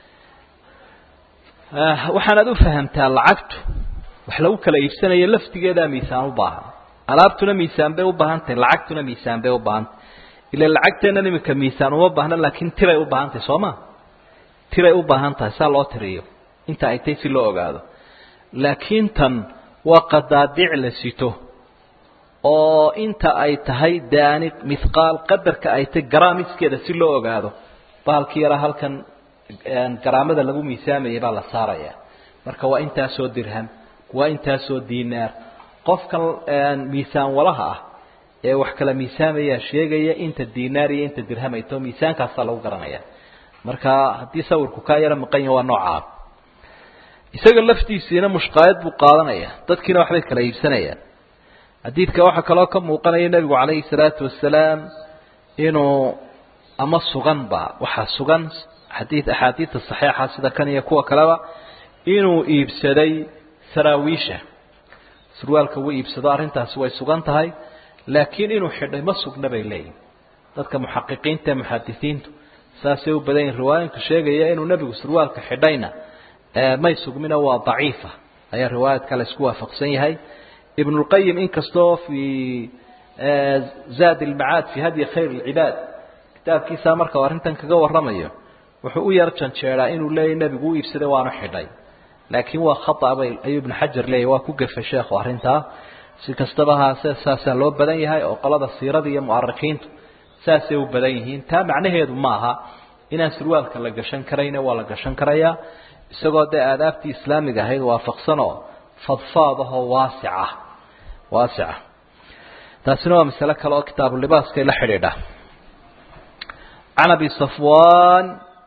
waxaanaad u fahamtaa lacagtu wax lagu kala iibsanayo laftigeedaa miisaan u baahan alaabtuna miisaan bay u baahan tahay lacagtuna miisaan bay u baahan tahay ila lacagteennan iminka miisaan uma baahna laakiin tiray u baahan tahay soo ma tiray u baahan tahay saa loo tiriyo inta ay tahay si loo ogaado laakiin tan waa qadaadiic la sito oo inta ay tahay daanid mithqaal qadarka ay tahay garaamiskeeda si loo ogaado bahalkii yaraa halkan garaamada lagu miisaamayay baa la saaraya marka waa intaasoo dirham waa intaasoo dinaar qofkan miisaan walaha ah ee wax kala miisaamaya sheegaya inta dinaar iyo inta dirham ay tao miisaankaasaa lagu garanaya marka haddii sawirku kaa yaro maqan yaha waa noocaa isaga laftiisiina mushqaayad buu qaadanaya dadkiina waxbay kala iibsanayaan xadiidka waxaa kaloo ka muuqanaya nebigu calayhi salaatu wasalaam inuu ama suganba waxaa sugan xadii axaadiida saxiixa sida kan iyo kuwa kaleba inuu iibsaday saraawiisha surwaalka wuu iibsado arrintaasi way sugan tahay laakiin inuu xidhay ma sugna bay leeyihin dadka muxaqiqiinta ee muxadisiintu saasay u badan yihin riwaayinku sheegaya inuu nebigu surwaalka xidhayna may sugmina waa daciifa ayaa riwaayadka la isku waafaqsan yahay ibn اlqayim inkastoo fii zaad اlmacaad fi hadyi khayr اlcibaad kitaabkiisa marka arrintan kaga warramayo wuxuu u yar janjeedaa inuu leeyahy nebigu u iibsaday waanu xidhay laakiin waa khata bay ayuu ibnu xajar leeyahy waa ku gefay sheekhu arrintaa si kastaba haase saasaa loo badan yahay oo qolada siirada iyo mu'arikiintu saasay u badan yihiin taa macnaheedu ma aha inaan surwaalka la gashan karayna waa la gashan karayaa isagoo dee aadaabtii islaamiga ahayd waafaqsanoo fadfaadahoo waasica waasica taasina waa masale kale oo kitaabulibaskay la xidhiidha can abi safwan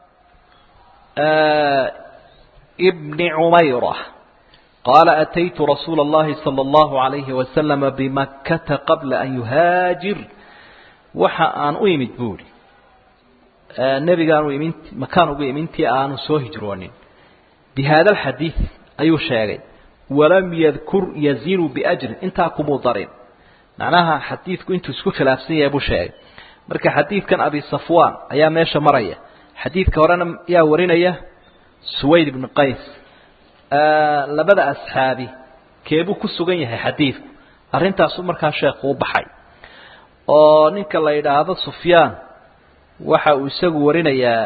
bni cumayra qaala ataytu rasuula اllahi salى اllahu عalayhi wasalama bimakkata qabla an yuhaajir waxa aan u imid buuri nebigaan u imid makaan ugu imintii aanu soo hijroonin bi hada alxadiid ayuu sheegay walam yadkur yazinu biajrin intaa kumuu darin macnaha xadiidku intuu isku khilaafsan yahay buu sheegay marka xadiidkan abi safwan ayaa meesha maraya xadiidka horena yaa warinaya suwayd ibnu qays labada asxaabi keebuu ku sugan yahay xadiidku arrintaasuu markaa sheekhu u baxay oo ninka la yidhaahdo sufyaan waxa uu isagu warinayaa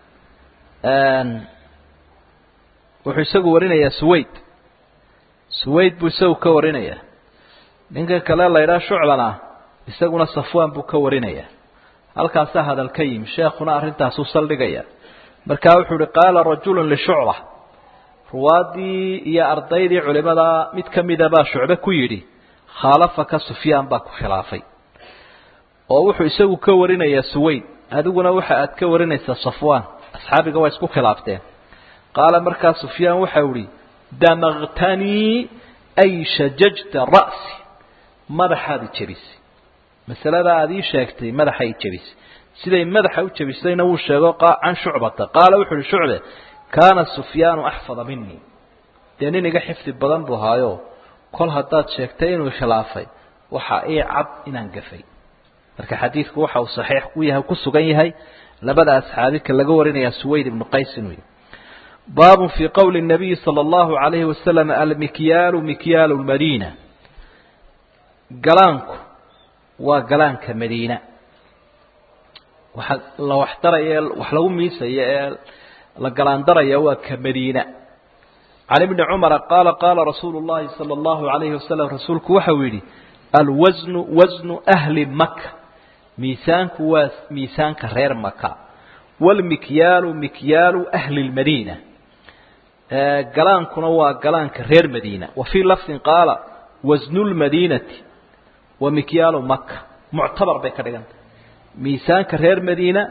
wuxuu isagu warinayaa suwayd suwayd buu isagu ka warinayaa ninka kale la yidhaha shucbana isaguna safwaan buu ka warinayaa halkaasaa hadal ka yimi sheekhuna arrintaasuu saldhigaya markaa wuxuu uhi qaala rajulu lishucba ruwaadii iyo ardaydii culimada mid ka mida baa shucbe ku yidhi khaalafaka sufyaan baa ku khilaafay oo wuxuu isagu ka warinayaa suwayd adiguna waxa aad ka warinaysaa safwaan asxaabiga waa isku khilaafteen qaala markaa sufyaan waxau ihi damaktanii ay shajajta ra'si madaxaad i jebisay masalada aad ii sheegtay madaxa i jebisay siday madaxa u jebisayna wuu sheego can shucbata qaala wuxu uhi shucbe kaana sufyaanu axfada minii dee nin iga xifdi badan buu haayo kol haddaad sheegtay inuu khilaafay waxa ii cad inaan gafay marka xadiidku waxa uu saxiix u yahay ku sugan yahay labada asxaabika laga warinayaa suwayd ibnu qays inuu yahy baab fii qowli الnabiyi salى اllahu عalayhi wasalam almikyaalu mikyaalu lmadiina galaanku waa galaanka madiina waxa la waxdaraya wax lagu miisaya ee la galaandaraya waa ka madiina can ibni cumara qaala qaala rasuulu اllahi salى اllahu عalayhi wasalam rasuulku waxau yidhi alwasnu wasnu ahli maka miisaanku waa miisaanka reer maka wاlmikyaalu mikyaalu ahli اlmadiina galaankuna waa galaanka reer madiina wa fii lafdin qaala wasnu lmadiinati wa mikyaalu maka muctabar bay ka dhigantah miisaanka reer madiina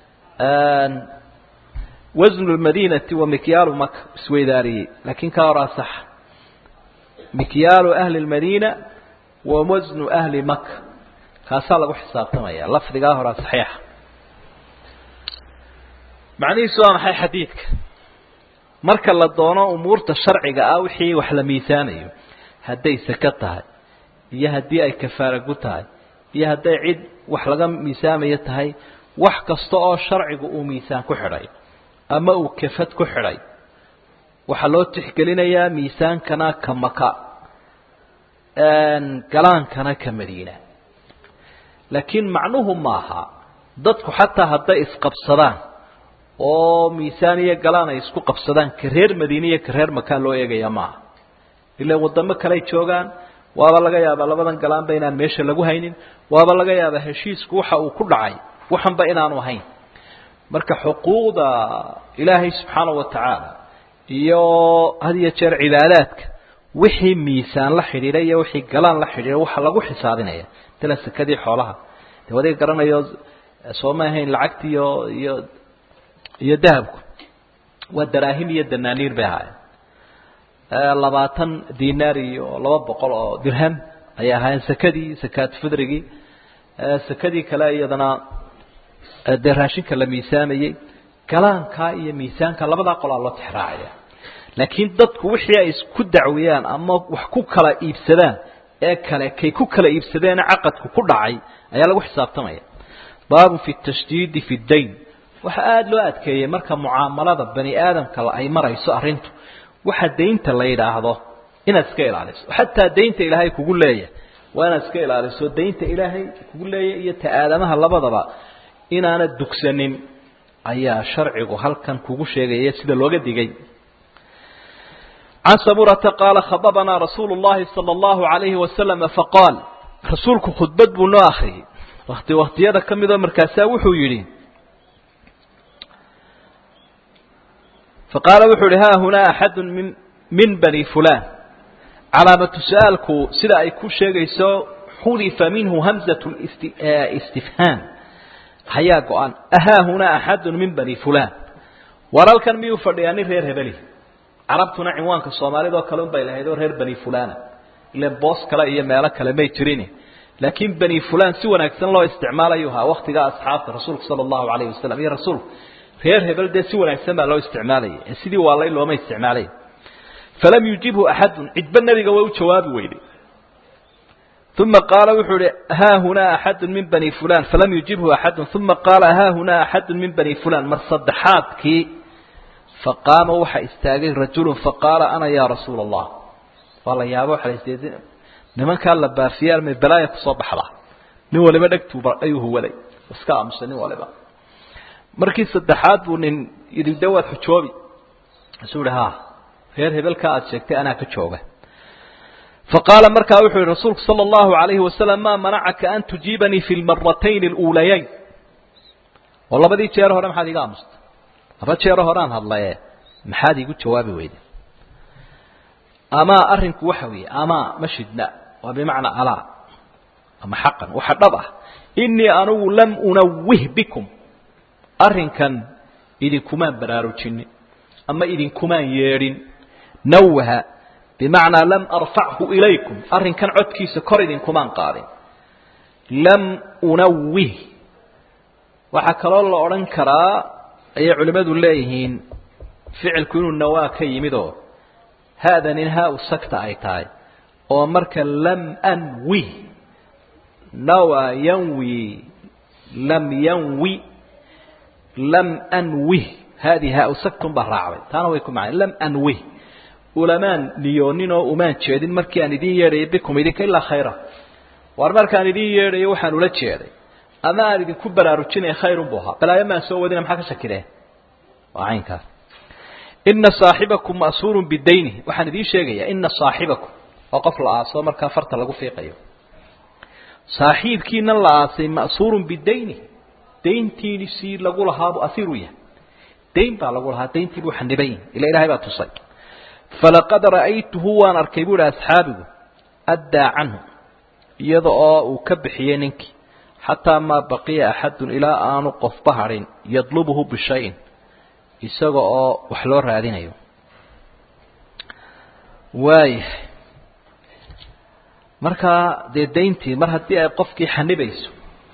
wasnu lmadiinati wa mikyaalu maka isweydaariyey laakiin ka horaa sax mikyaalu ahli lmadiina wa wasnu ahli maka kaasaa lagu xisaabtamaya lafdigaa horaa saxiixa macnihiisu waa maxay xadiidka marka la doono umuurta sharciga ah wixii wax la miisaanayo hadday saka tahay iyo haddii ay kafaara gu tahay iyo hadday cid wax laga miisaamayo tahay wax kasta oo sharcigu uu miisaan ku xidhay ama uu kafad ku xidhay waxaa loo tixgelinayaa miisaankana ka maka galaankana ka madiina laakiin macnuhu maaha dadku xataa hadday isqabsadaan oo miisaan iyo galaan ay isku qabsadaan ka reer madiine iyo ka reer makaa loo eegaya maaha ila wadamo kaley joogaan waaba laga yaabaa labadan galaanba inaan meesha lagu haynin waaba laga yaabaa heshiisku waxa uu ku dhacay waxanba inaanu ahayn marka xuquuqda ilaahay subxaana wa tacaala iyo had iyo jeer cibaadaadka wixii miisaan la xidhiidha iyo wixii galaan la xidhiidha waxa lagu xisaabinaya tala sekadii xoolaha de wadiga garanayo soo ma ahayn lacagti iyo iyo iyo dahabku waa daraahim iyo danaaniir bay ahaayeen labaatan dinaar iyo laba boqol oo dirham ayay ahaayeen sekadii sakaat fidrigii sekadii kale iyadana dee raashinka la miisaamayey galaankaa iyo miisaanka labadaa qolaa loo tixraacaya laakiin dadku wixii ay isku dacwiyaan ama wax ku kala iibsadaan ee kale kay ku kala iibsadeena caqadku ku dhacay ayaa lagu xisaabtamaya baabun fi tashdiidi fi dayn waxaa aada loo adkeeyey marka mucaamalada bani aadamka ay marayso arrintu waxa daynta la yidhaahdo inaad iska ilaaliso xataa daynta ilaahay kugu leeyahay waa inaad iska ilaaliso daynta ilaahay kugu leeyahy iyo ta aadamaha labadaba inaanad dugsanin ayaa sharcigu halkan kugu sheegaya sida looga digay can saburata qaala khababanaa rasuulu llahi sala allahu alayhi wasalama faqaal rasuulku khudbad buu noo akriyey wakti waktiyada ka midoo markaasaa wuxuu yidhi faqaala wuxuu yihi ha hunaa axadu min min bani fulan calaamatu su-aalku sida ay ku sheegayso xudifa minhu hamzat istifhaam hayaa go-an ahaa hunaa axadu min bani fulan walaalkan miyuu fadhiyaa nin reer hebeli carabtuna cinwaanka soomaalida oo kale un bay lahayd oo reer bani fulana ilan boos kale iyo meelo kale may jirin laakiin bani fulan si wanaagsan loo isticmaalayu ahaa waktigaa asxaabta rasuulka sala allahu alayhi wasalam iyo rasuulku reer hebel dee si wanaagsan baa loo isticmaalaya ee sidii waalay looma isticmaalay falam yujibhu axadun cidba nebiga way u jawaabi weyday uma qaala wuxuu ihi ha hunaa axadu min bani fulan falam yujibhu axadun uma qaala ha hunaa axadu min bani fulan mar saddexaadkii faqaama waxa istaagay rajulu faqaala ana ya rasuula allah waa la yaabo waxa lasd nimankaa la baafiye armay balaaya kusoo baxda nin waliba dhegtuu ayuu huwaday iska aamusay nin waliba markii saddexaad buu nin yidhi de waad xujoobi isuu ihi ha reer hebelka aada sheegtay anaa ka jooga faqaala markaa wuxuu yihi rasuulku sala allahu alayhi wasalam maa manacaka an tujiibanii fi lmaratayn aluulayayn oo labadii jeer hore maxaad iga aamustay laba jeero horeaan hadlaye maxaad iigu jawaabi weyda amaa arrinku waxa weeye amaa ma shidna waa bimacnaa alaa ama xaqan waxa dhab ah inii anugu lam unawih bikum arrinkan idinkumaan baraarujinin ama idinkumaan yeedhin nawaha bimacnaa lam arfachu ilaykum arrinkan codkiisa kor idinkumaan qaadin lam unawih waxaa kaloo la odhan karaa ayay culimmadu leeyihiin ficilku inuu nawaa ka yimid oo haadanin haa-u sagta ay tahay oo marka lam anwi nawa yanwi lam yanwi lam anwih haadii haa-u sagtun baa raacday taana way ku macnay lam anwih ulamaan niyoonin oo umaan jeedin markii aan idiin yeedhayo bikum idinka ilaa khayra waar markaan idiin yeedhayo waxaan ula jeeday ama aan idinku baraarujinaya khayrun buu ahaa balaayo maan soo wadina maxaa ka shakideen waa caynkaas ina saaxibakum ma'suurun bidayni waxaan idiin sheegayaa ina saaxibakum oo qof la aaso markaa farta lagu fiiqayo saaxiibkiina la aasay ma'suurun bidayni dayntiini sii lagu lahaabu asiru yahay dayn baa lagu lahaa dayntii buu xaniban yahay ila ilahay baa tusay falaqad ra'aytuhu waan arkay buu ihi asxaabigu addaa canhu iyada oo uu ka bixiyey ninkii xataa maa baqiya axadun ilaa aanu qofba hadhin yadlubuhu bishayin isaga oo wax loo raadinayo waayahay markaa dee dayntii mar haddii ay qofkii xanibayso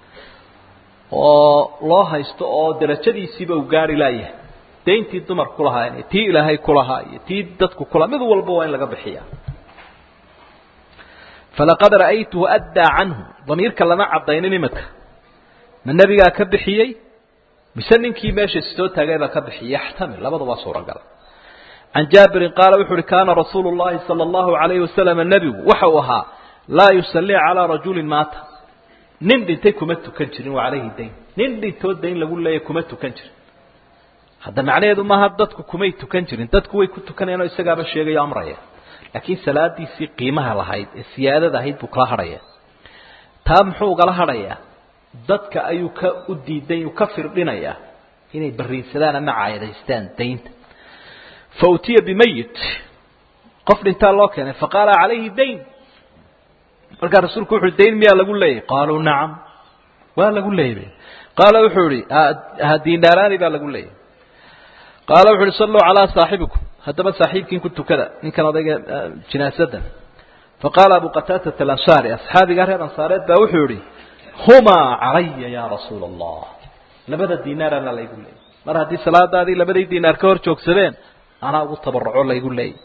oo loo haysto oo darajadiisiiba uu gaari laayahay dayntii dumar ku lahaa tii ilaahay ku lahaa iyo tii dadku kulahaa mid walba waa in laga bixiya falaqad ra'aytuhu addaa canhu damiirka lama cadaynin imika ma nebigaa ka bixiyey mise ninkii meesha soo taagay baa ka bixiyey yaxtamil labadaba suuragal can jaabirin qaala wuxu uhi kaana rasuulu llahi sala allahu alayhi wasalam nebigu waxa uu ahaa laa yusallii calaa rajulin maata nin dhintay kuma tukan jirin wa calayhi dayn nin dhintoo dayn lagu leeya kuma tukan jirin hadda macnaheedu maaha dadku kumay tukan jirin dadku way ku tukanayaan oo isagaaba sheegayo amraya laakiin salaadiisii qiimaha lahayd ee siyaadada ahayd buu kala hadhaya taa muxuu ugala hadhayaa dadka ayuu ka u diiday u ka firdhinayaa inay bariinsadaan ama caayadaystaan daynta fa utiya bimayit qof dhintaa loo keenay faqaala calayhi dayn markaa rasuulku wuxu dayn miyaa lagu leeyahy qaaluu nacam waa lagu leeyay qaala wuxuu ihi dinaaraani baa lagu leeyahy qaala wuxu uhi salluu calaa saaxibikum haddaba saaxiibkiin ku tukada ninkan odayga jinaasadan faqaala abu qataatata alansaari asxaabigaa reer ansaareed baa wuxuu yihi humaa calaya ya rasuula allah labada dinaarana laygu leeyay mar haddii salaadaadii labadii dinaar ka hor joogsadeen anaa ugu tabaruco laygu leeyay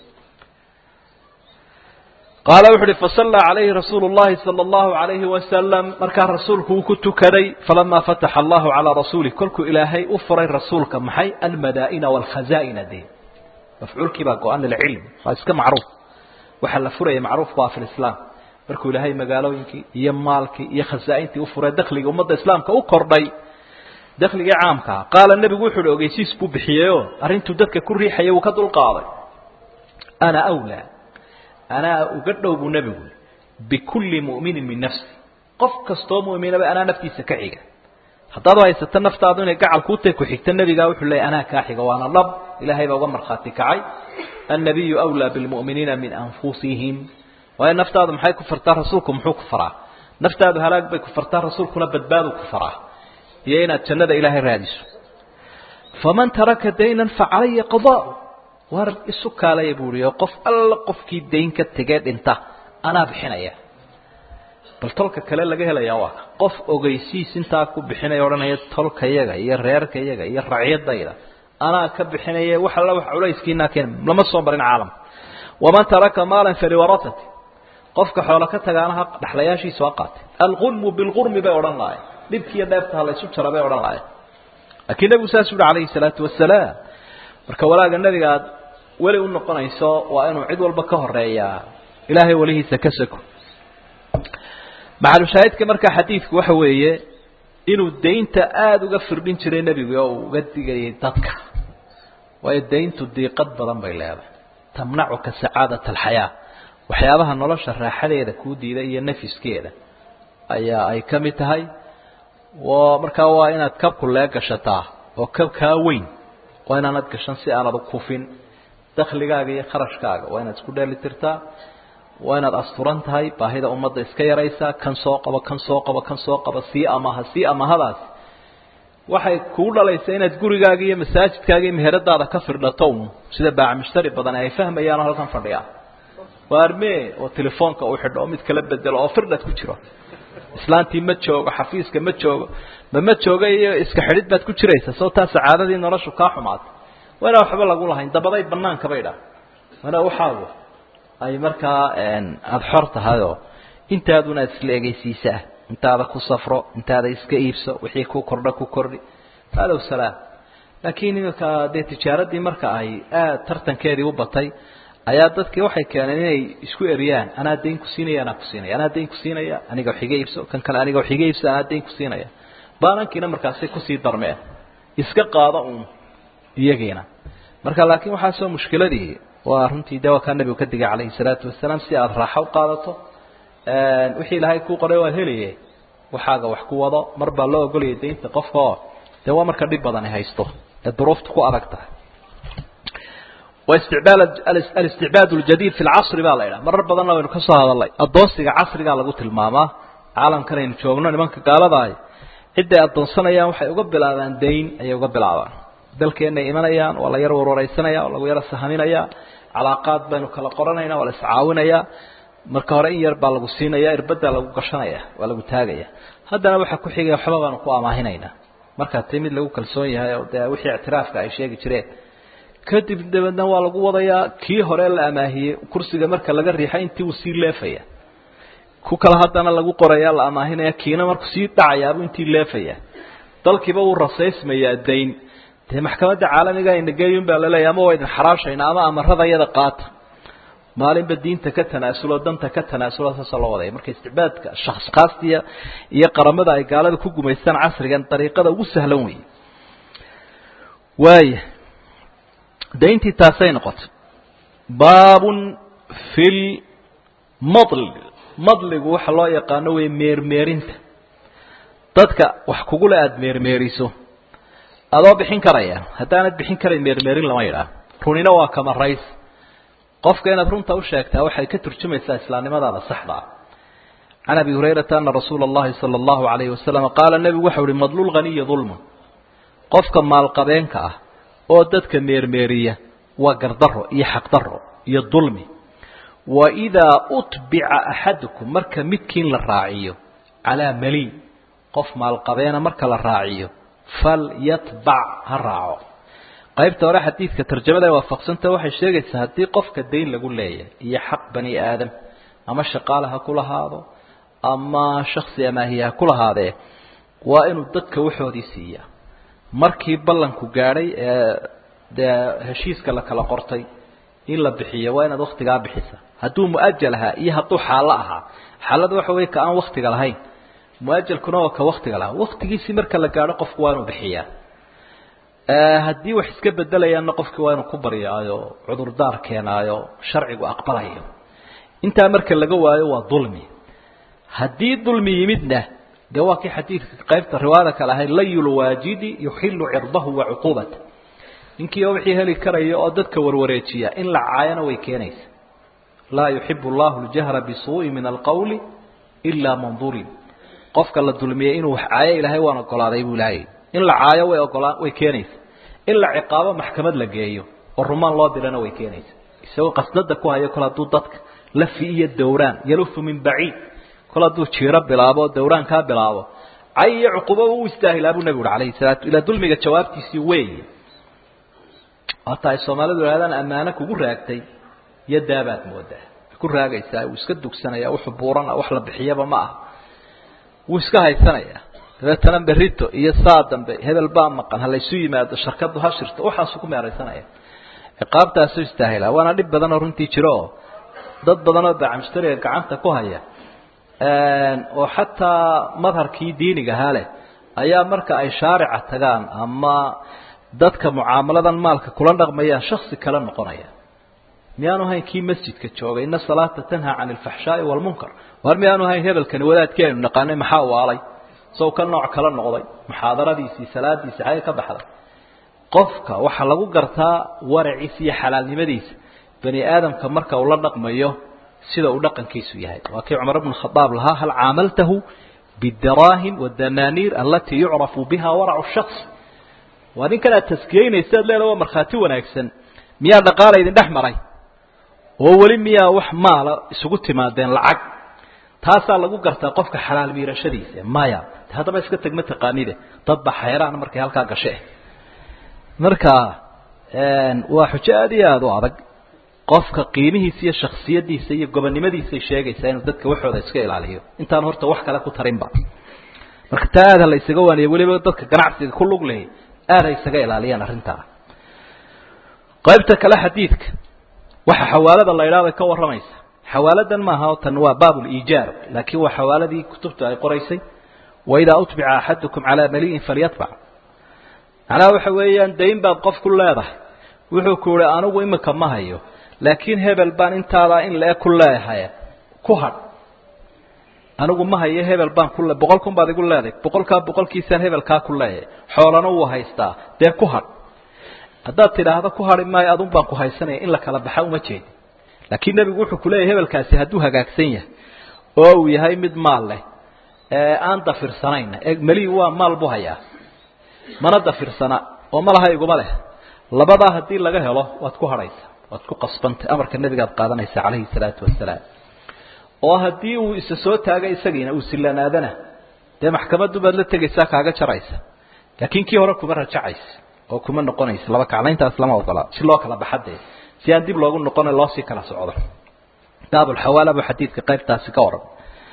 qaala wuxu uhi fasallaa calayhi rasuulu llahi sala allahu alayhi wasalam markaa rasuulku uu ku tukaday falamaa fataxa allahu calaa rasuulih kolkuu ilaahay u furay rasuulka maxay almadaa'ina waalkhazaa'ina dee mafcuulkii baa go-an lilcilm waa iska macruuf waxaa la furaya macruufku waa fi lislaam markuu ilaahay magaalooyinkii iyo maalkii iyo khasaa-intii u furay dakhligii ummadda islaamka u kordhay dakhligii caamkaa qaala nebigu wuxu uhi ogeysiis buu bixiyeyoo arrintuu dadka ku riixayay wuu ka dulqaaday ana awlaa anaa uga dhow buu nebigu bikulli mu'minin min nafsi qof kastoo mu'minaba anaa naftiisa ka xiga haddaad haysato naftaadu inay gacal kuu tahay ku xigta nebigaa wuxuu leeyay anaa kaa xiga waana dhab ilaahay baa uga markhaati kacay annabiyu awlaa bilmu'miniina min anfusihim waayo naftaadu maxay ku fartaa rasuulku muxuu ku faraa naftaadu halaag bay ku fartaa rasuulkuna badbaadu ku faraa iyo inaad jannada ilaahay raadiso faman taraka daynan facalaya qadaa'u war isu kaalaya buu ihi oo qof alla qofkii dayn ka tegee dhinta anaa bixinaya bal tolka kale laga helayaa waa ka qof ogeysiis intaa ku bixinaya odhanaya tolkayaga iyo reerkayaga iyo racyadayda anaa ka bixinaya wax alla wax culayskiinaa keen lama soo marin caalamka waman taraka maalan faliwarasati qofka xoolo ka tagaanaha dhexlayaashiisa waa qaatay alqurmu bilqurmi bay odhan lahayen dhibkiiyo dheeftaha laysu jara bay odhan lahayen laakiin nebigu saas uhi calayhi salaatu wasalaam marka walaaga nebiga aad weli u noqonayso waa inuu cid walba ka horeeyaa ilaahay welihiisa ka sako macalushaahidka markaa xadiidku waxa weeye inuu daynta aada uga firdhin jiray nebigu oo uu uga digayay dadka waayo dayntu diiqad badan bay leedahay tamnacuka sacaadat alxayaa waxyaabaha nolosha raaxadeeda kuu diida iyo nafiskeeda ayaa ay ka mid tahay markaa waa inaad kabku lee gashataa oo kabkaa weyn waa inaanad gashan si aanad kufin dakligaaga iyo kharashkaaga waa inaad isku dheeli tirtaa waa inaad asturan tahay baahida ummadda iska yaraysaa kan soo qabo kan soo qabo kan soo qabo sii amaha sii amahadaas waxay kuu dhalaysaa inaad gurigaaga iyo masaajidkaaga iyo meheradaada ka firdhato un sida baac mushtari badan ay fahmayaanoo halkan fadhiya waa armee oo telefoonka uu xidho oo mid kala bedelo oo firdhad ku jiro islaantii ma joogo xafiiska ma joogo ma ma jooga iyo iska xidhid baad ku jiraysaa soo taa sacaadadii noloshu kaa xumaatay waa inaan waxba lagu lahayn dabaday banaanka bay dha waana waxaagu ay markaa aada xor tahayoo intaaduna aad isla egeysiisaa intaada ku safro intaada iska iibso wixii ku kordha ku kordhi halow salaam laakiin iminka dee tijaaradii marka ay aad tartankeedii u batay ayaa dadkii waxay keeneen inay isku eriyaan anaa dayn ku siinaya anaa ku siinaya anaa dayn ku siinaya aniga wax iga iibso kan kale aniga wax iga iibso anaa dayn ku siinaya baanankiina markaasay kusii darmeen iska qaado uun iyagiina marka laakiin waxaasoo mushkiladii waa runtii de waa kaa nabigu ka digay calayhi salaatu wasalaam si aada raaxo u qaadato wixii ilaahay kuu qoray waad helaye waxaaga wax ku wado mar baa loo ogolaya daynta qofka oo dee waa marka dhib badani haysto ee duruufta ku adag tahay واستعبال الاستعباد الجديد في العصر baa la yidhaha marar badanna waynu ka soo hadalnay adoonsiga casrigaa lagu tilmaamaa caalamkan aynu joogno nimanka gaaladahay cidday adoonsanayaan waxay uga bilaabaan dayn ayay uga bilaabaan dalkeenay imanayaan waa la yar warwareysanaya waa lagu yaro sahaminaya calaaqaad baynu kala qoranayna waa la iscaawinaya marka hore in yar baa lagu siinaya irbadaa lagu gashanaya waa lagu taagaya haddana waxa ku xigaya waxba baanu ku amaahinayna markaa ti mid lagu kalsoon yahay oo dee wixii ictiraafka ay sheegi jireen kadib dabeedna waa lagu wadayaa kii hore la amaahiyey kursiga marka laga riixay intii uu sii leefaya ku kale haddana lagu qoraya la amaahinaya kiina markuu sii dhacayaabuu intii leefaya dalkiiba wuu rasaysmayaa dayn dee maxkamadda caalamiga inageeyun baa laleeyahy ama waa idin xaraashayna ama amarada iyada qaata maalinba diinta ka tanaasulo danta ka tanaasulo saasoo loo wadaya marka isticbaadka shakhskaastiya iyo qaramada ay gaalada ku gumaystaan casrigan dariiqada ugu sahlan weeye waaya dayntii taasay noqotay baabun fi lmadl madligu waxa loo yaqaano wey meermeerinta dadka wax kugule aada meermeeriso adoo bixin karaya haddaanad bixin karayn meermeerin lama yidhaah runina waa kamarays qofka inaad runta u sheegtaa waxay ka turjumaysaa islaamnimadaada saxda ah can abi hurayrata ana rasuula اllahi salى اllahu alayhi wasalam qaala nebigu waxau uhi madlulghaniyi dulmun qofka maalqabeenka ah oo dadka meermeeriya waa gardaro iyo xaqdaro iyo dulmi waidaa utbica axadukum marka midkiin la raaciyo calaa mali qof maalqabeena marka la raaciyo falyatbac ha raaco qaybta hore xadiidka tarjamada ay waafaqsanta waxay sheegaysaa haddii qofka dayn lagu leeyahay iyo xaq bani aadam ama shaqaale ha ku lahaado ama shaksi amaahiya ha ku lahaadee waa inuu dadka waxoodii siiyaa markii ballanku gaadhay ee dee heshiiska la kala qortay in la bixiyo waa inaad waktigaa bixisa hadduu muajal ahaa iyo hadduu xaalo ahaa xaalada waxa wey ka aan waktiga lahayn muajalkuna waa ka waktiga lahaa waktigiisii marka la gaadho qofku waa inuu bixiyaa haddii wax iska bedelayaanna qofkii waa inuu ku baryaayo cudurdaar keenaayo sharcigu aqbalayo intaa marka laga waayo waa dulmi haddii dulmi yimidna dee waa kii xadiidka qaybta riwaayada kale ahayd layulwaajidi yuxilu cirdahu wa cuquubata ninkii oo wixii heli karaya oo dadka warwareejiya in la caayana way keenaysa laa yuxibu allahu ljahra bisuu'i min alqawli ilaa man dulim qofka la dulmiyey inuu wax caayo ilaahay waan ogolaaday buu ilahay in la caayo way ogolaan way keenaysa in la ciqaabo maxkamad la geeyo oo rumaan loo dirana way keenaysa isagoo qasdada ku hayo kol hadduu dadka lafi iyo dawraan yalufu min baciid kol hadduu jiiro bilaabo dawraan kaa bilaabo cay iyo cuqubo u istaahilaa buu nebigu uri alayhi salaatu ilaa dulmiga jawaabtiisii weeye hata ay soomaalidu ihahdaan ammaano kugu raagtay iyo daabaad moodaa ku raagaysaa wuu iska dugsanaya wuxuu buurana wax la bixiyaba ma aha wuu iska haysanaya dabeetana berito iyo saa dambe hebel baa maqan ha laysu yimaado sharkadu ha shirto waxaasu ku meeraysanaya ciqaabtaasu istaahila waana dhib badanoo runtii jiro oo dad badanoo bacamshtariga gacanta ku haya oo xataa madharkii diiniga ahaa leh ayaa marka ay shaarica tagaan ama dadka mucaamaladan maalka kula dhaqmayaan shaksi kale noqonaya miyaanu hayn kii masjidka joogay ina salaata tanhaa cani alfaxshaai waalmunkar war miyaanu hayn hebelkani wadaadkii aynu naqaanay maxaa waalay sow ka nooc kala noqday muxaadaradiisii salaadiisii xagay ka baxday qofka waxaa lagu gartaa waraciisa iyo xalaalnimadiisa bani aadamka marka uu la dhaqmayo sida uu dhaqankiisu yahay waa kii cumar bnu khadaab lahaa hal caamaltahu bidaraahim wadanaaniir alatii yucrafu biha waracu shaks waa ninkan aad taskiyeynaysa ad leeda waa markhaati wanaagsan miyaa dhaqaala idin dhex maray oo weli miyaa wax maala isugu timaadeen lacag taasaa lagu gartaa qofka xalaal miirashadiisa maya haddaba iska teg ma taqaanide dad ba xayraan markay halkaa gashe marka waa xujo aada iyo aada u adag qofka qiimihiisa iyo shaksiyadiisa iyo gobonnimadiisay sheegaysaa inuu dadka waxooda iska ilaaliyo intaan horta wax kale ku tarinba marka taa aada la isaga waaniya weliba dadka ganacsiga ku lug lehi aada ay isaga ilaaliyaan arrintaa qaybta kale xadiidka waxa xawaalada la idhaha bay ka warramaysa xawaaladan maaha o tan waa baab liijaar laakiin waa xawaaladii kutubta ay qoraysay waidaa utbica axadukum calaa mali'in falyatbac macnaha waxa weeyaan dayn baad qof ku leedahay wuxuu ku yihi anigu imika ma hayo laakiin hebel baan intaadaa in lee ku leeyahay ku hadh anigu ma hayo hebel baan ku le boqol kun baad igu leedahay boqolkaa boqolkiisaan hebelkaa ku leeyahay xoolana wuu haystaa dee ku hadh haddaad tidhaahdo ku hadhi maayo adun baan ku haysanaya in la kala baxa uma jeedi laakiin nebigu wuxuu kuleeyahy hebelkaasi hadduu hagaagsan yahay oo uu yahay mid maal leh ee aan dafirsanayna meli waa maal buu hayaa mana dafirsana oo malaha iguma leh labadaa haddii laga helo waad ku hadhaysaa waad ku qasbantay amarka nebigaad qaadanaysa calayhi salaatu wasalaam oo haddii uu isa soo taaga isagiina uu silanaadana dee maxkamaddu baad la tegaysaa kaaga jaraysa laakiin kii hore kuma rajacaysa oo kuma noqonaysa laba kaclayntaas lama ogola si loo kala baxade si aan dib loogu noqona loo sii kala socdo baabulxawaala buu xadiidka qaybtaasi ka waran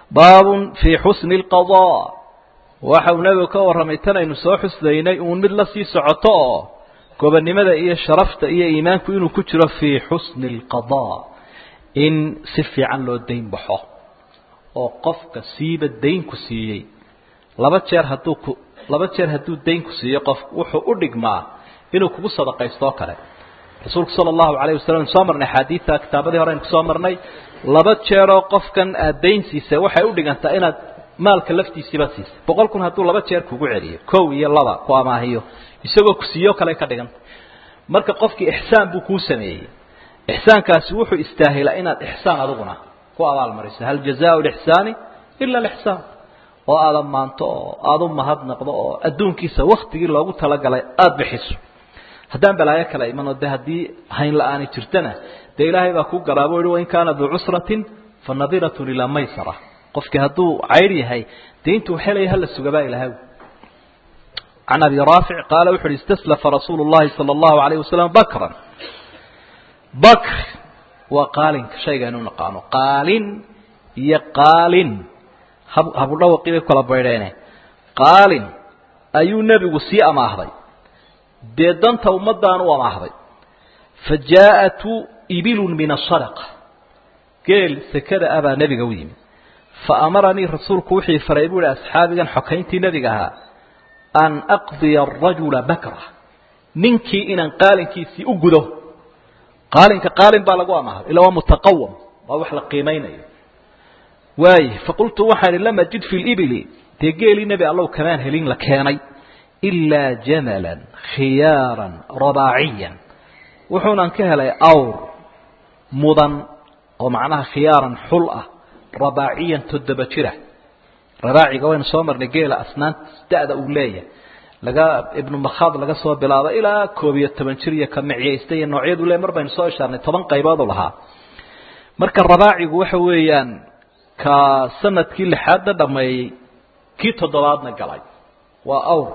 baabun fii xusni اlqaضاء waxa uu nebigu ka warramay tan aynu soo xuslaynay uun mid la sii socoto oo gobonnimada iyo sharafta iyo iimaanku inuu ku jiro fii xusni اlqaضاء in si fiican loo dayn baxo oo qofka siiba daynku siiyey laba jeer hadduu ku laba jeer hadduu daynku siiyo qofku wuxuu u dhigmaa inuu kugu sadaqaysto oo kale rasuulku sala allahu alayh wasalam soo marnay axaadiidta kitaabadii hore aynu kusoo marnay laba jeeroo qofkan aad dayn siisay waxay u dhigantaa inaad maalka laftiisiiba siisay boqol kun hadduu laba jeer kugu celiyo kow iyo laba ku amaahiyo isagoo ku siiyo kale ka dhiganta marka qofkii ixsaan buu kuu sameeyey ixsaankaasi wuxuu istaahilaa inaad ixsaan adiguna ku abaalmariso hal jazaau lixsaani ila alixsaan oo aada maanto oo aada u mahadnaqdo oo adduunkiisa waktigii loogu talagalay aada bixiso haddaan balaayo kala iman oo de haddii hayn la-aani jirtana dee ilaahay baa ku garaabo yihi wain kaana duu cusratin fa nadiratun ilaa maysara qofkii hadduu cayr yahay dee intuu helaya hala sugabaa ilahay can abi raafic qaala wuxu uhi istaslafa rasuulu llahi sala allahu alayh wasalam bakran bakr waa qaalinka shaygaynu naqaano qaalin iyo qaalin hab habudhawaqii bay kala baydheene qaalin ayuu nebigu sii amaahday dee danta ummaddaan u amaahday fa jaa-atu ibilun min asadaqa geel sekada ah baa nebiga u yimi fa amaranii rasuulku wixii faray buu ihi asxaabigan xokayntii nebiga ahaa an aqdiya arajula bakra ninkii inaan qaalinkiisii u gudo qaalinka qaalin baa lagu amaahday ila waa mutaqawam waa wax la qiimaynayo waaye faqultu waxaan ihi lam ajid fi libili dee geelii nebi allow kamaan helin la keenay ilaa jamalan khiyaaran rabaaciyan wuxuunan ka helay awr mudan oo macnaha khiyaaran xul ah rabaaciyan toddoba jira rabaaciga waynu soo marnay geela asnaanta da-da uu leeyahay laga ibnu makhaad laga soo bilaabo ilaa koob iyo toban jir iyo ka micyaysta iyo noocyadu le mar baynu soo ishaarnay toban qaybood u lahaa marka rabaacigu waxa weeyaan ka sanadkii lixaadna dhameeyey kii toddobaadna galay waa awr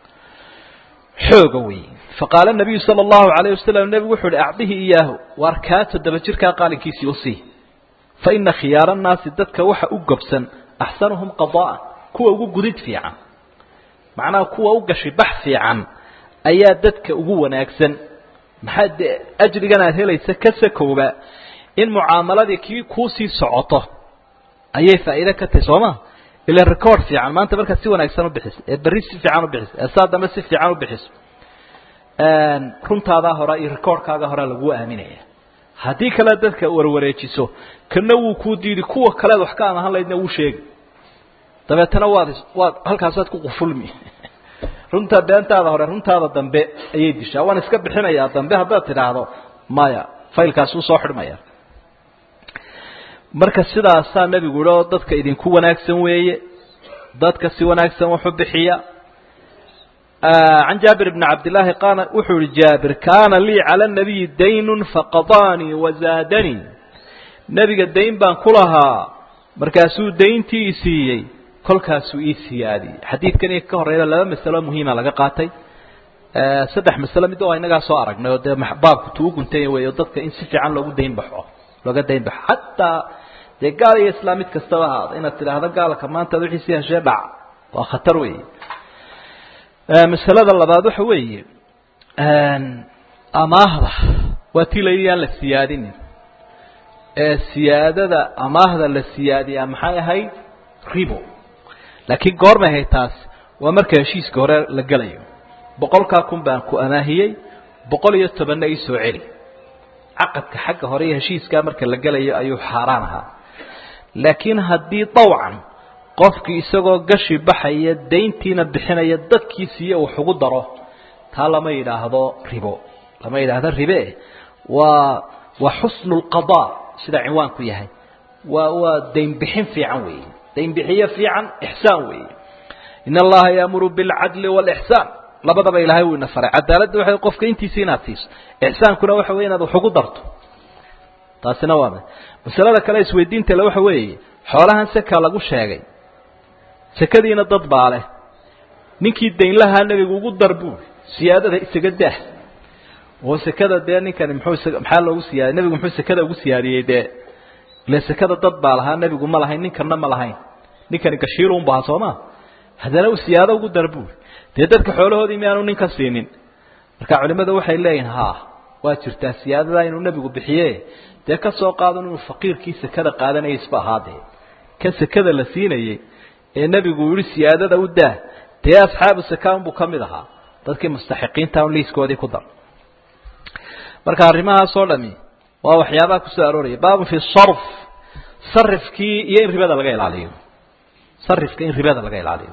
xooga wey faqaala nabiyu sala allahu alayh wasalam nebigu wuxu uhi acdihi iyaahu waar kaa toddoba jirkaa qaalinkiisii usii fa ina khiyaara annaasi dadka waxa u gobsan axsanuhum qadaa'an kuwa ugu gudid fiican macnaha kuwa u gashi bax fiican ayaa dadka ugu wanaagsan maxaa dee ajrigan aad helaysa ka sakooba in mucaamaladii kii kuusii socoto ayay faa'iide ka tahay soo ma ila record fiican maanta markaad si wanaagsan u bixiso ee berri si fiican u bixiso ee saa dambe si fiican u bixiso runtaadaa hore iyo recordkaaga horea laguu aaminaya haddii kale dadka warwareejiso kana wuu kuu diidi kuwa kaleed wax ka amahan laydna wuu sheegi dabeetana waad waad halkaasaad ku qufulmi runta beentaada hore runtaada dambe ayay dishaa waan iska bixinayaa dambe haddaad tidhaahdo maya faylkaasi usoo xidhmaya marka sidaasaa nebigu yihi oo dadka idinku wanaagsan weeye dadka si wanaagsan waxu bixiya can jaabir bni cabdillaahi qaala wuxuu yihi jaabir kaana lii cala nabiyi daynun faqadaanii wazaadanii nebiga dayn baan ku lahaa markaasuu dayntii i siiyey kolkaasuu ii siyaadiyey xadiidkan iyo ka horeyna laba masalo muhiima laga qaatay saddex masalo mid oo inagaa soo aragnay oo dee baabku tuu guntanya wey oo dadka in si fiican loogu dayn baxo looga dayn baxo xataa dee gaal iyo islaam mid kastaba ahaada inaad tidhaahdo gaalka maanta ad wixiisi heshee dhac waa khatar weeye masalada labaad waxa weeye amaahda waa tii la yidhi aan la siyaadinin ee siyaadada amaahda la siyaadiyaa maxay ahayd ribo laakiin goormay ahayd taas waa marka heshiiska hore la gelayo boqolkaa kun baan ku amaahiyey boqol iyo tobanna ii soo celi caqadka xagga hore iyo heshiiskaa marka la gelayo ayuu xaaraan ahaa laakiin haddii dawcan qofkii isagoo gashi baxaya dayntiina bixinaya dadkiisiiyo wax ugu daro taa lama yidhaahdo ribo lama yidhaahdo ribe waa waa xusnu lqadaa sida cinwaanku yahay waa waa daynbixin fiican weeye daynbixiyo fiican ixsaan weeye in allaha yaamuru bilcadli waalixsaan labadaba ilaahay wuu ina faray cadaaladda waxay qofka intiisa inaad siiso ixsaankuna waxa weye inaad wax ugu darto taasina waa masalada kale isweydiinta le waxa weeye xoolahan seka lagu sheegay sekadiina dad baa leh ninkii daynlahaa nebigu ugu dar buuri siyaadada isaga dah oo sekada dee ninkani muxuu maxaa loogu siyaadiy nebigu muxuu sekada ugu siyaadiyey dee ile sekada dad baa lahaa nebigu ma lahayn ninkanna ma lahayn ninkani gashiilun baha sooma haddana u siyaado ugu dar buuri dee dadka xoolahoodii miyaanu ninka siinin marka culimadu waxay leeyihin ha waa jirtaa siyaadadaa inuu nebigu bixiye dee ka soo qaadon inuu faqiirkii sekada qaadanayay isba ahaadee kan sekada la siinayey ee nebigu yihi siyaadada u daa dee asxaabu sakaan buu ka mid ahaa dadkii mustaxiqiinta un liiskoodii ku dar marka arrimahaasoo dhami waa waxyaabaha kusoo arooraya baabun fi sarf sarifkii iyo in ribada laga ilaaliyo sarifka in ribada laga ilaaliyo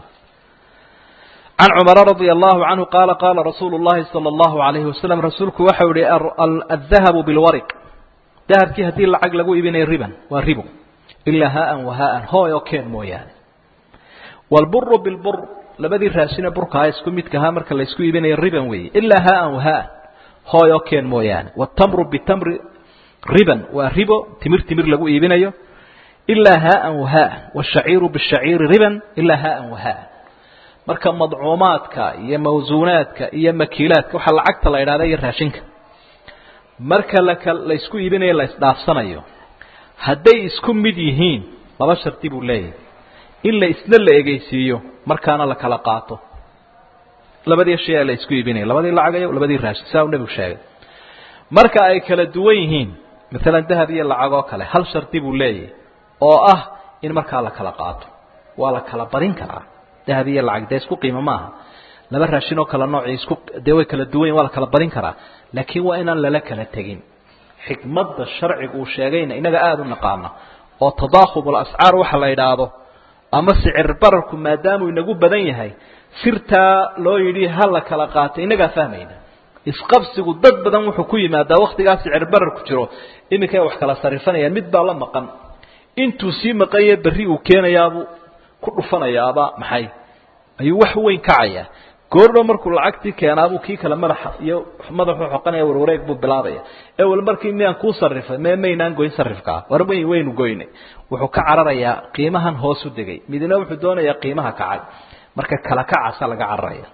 can cumara radia allahu canhu qaala qaala rasuulu llahi sala allahu alayhi wasalam rasuulku waxau yihi adahabu bilwariq dahabkii haddii lacag lagu iibinayo riban waa ribo ilaa haan wahaan hooy oo keen mooyaane wlburu bilbur labadii raashine burkaha isku midkahaa marka laysku iibinayo riban weeye ilaa haan wahaan hooy oo keen mooyaane wtamru bitamri riban waa ribo timir timir lagu iibinayo ilaa haan wahaan wshaciiru bishaciiri riban ilaa haan wahaan marka madcuumaadka iyo mawsuunaadka iyo makiilaadka waxaa lacagta la idhahda iyo raashinka marka laka laysku iibinayo la isdhaafsanayo hadday isku mid yihiin laba shardi buu leeyahay in la isna la egeysiiyo markaana la kala qaato labadii shay la isku iibinaya labadii lacagayo labadii raashin saa uu nebigu sheegay marka ay kala duwan yihiin maalan dahab iyo lacag oo kale hal shardi buu leeyahay oo ah in markaa la kala qaato waa la kala badin karaa dahab iyo lacag dee isku qiimo maaha laba raashin oo kala noocii isku dee way kala duwan yihin waa la kala badin karaa laakiin waa inaan lala kala tegin xikmadda sharcigu uu sheegayna inaga aada u naqaana oo tadaahub alascaar waxa la yidhaahdo ama sicir bararku maadaamuu inagu badan yahay sirtaa loo yidhi ha la kala qaato inagaa fahmayna isqabsigu dad badan wuxuu ku yimaadaa waktigaa sicir bararku jiro iminkay wax kala sarifanayaan mid baa la maqan intuu sii maqanye berri uu keenayaabuu ku dhufanayaaba maxay ayuu wax weyn kacayaa goordhow markuu lacagtii keenaabuu kii kale madaxa iyo madaxuu xoqanaya warwareeg buu bilaabaya ee wal markii miyaan kuu sarifay me maynaan goyn sarifkaa war mayn waynu goynay wuxuu ka cararayaa qiimahan hoos u degay midna wuxuu doonayaa qiimaha kacay marka kala kacaasa laga cararaya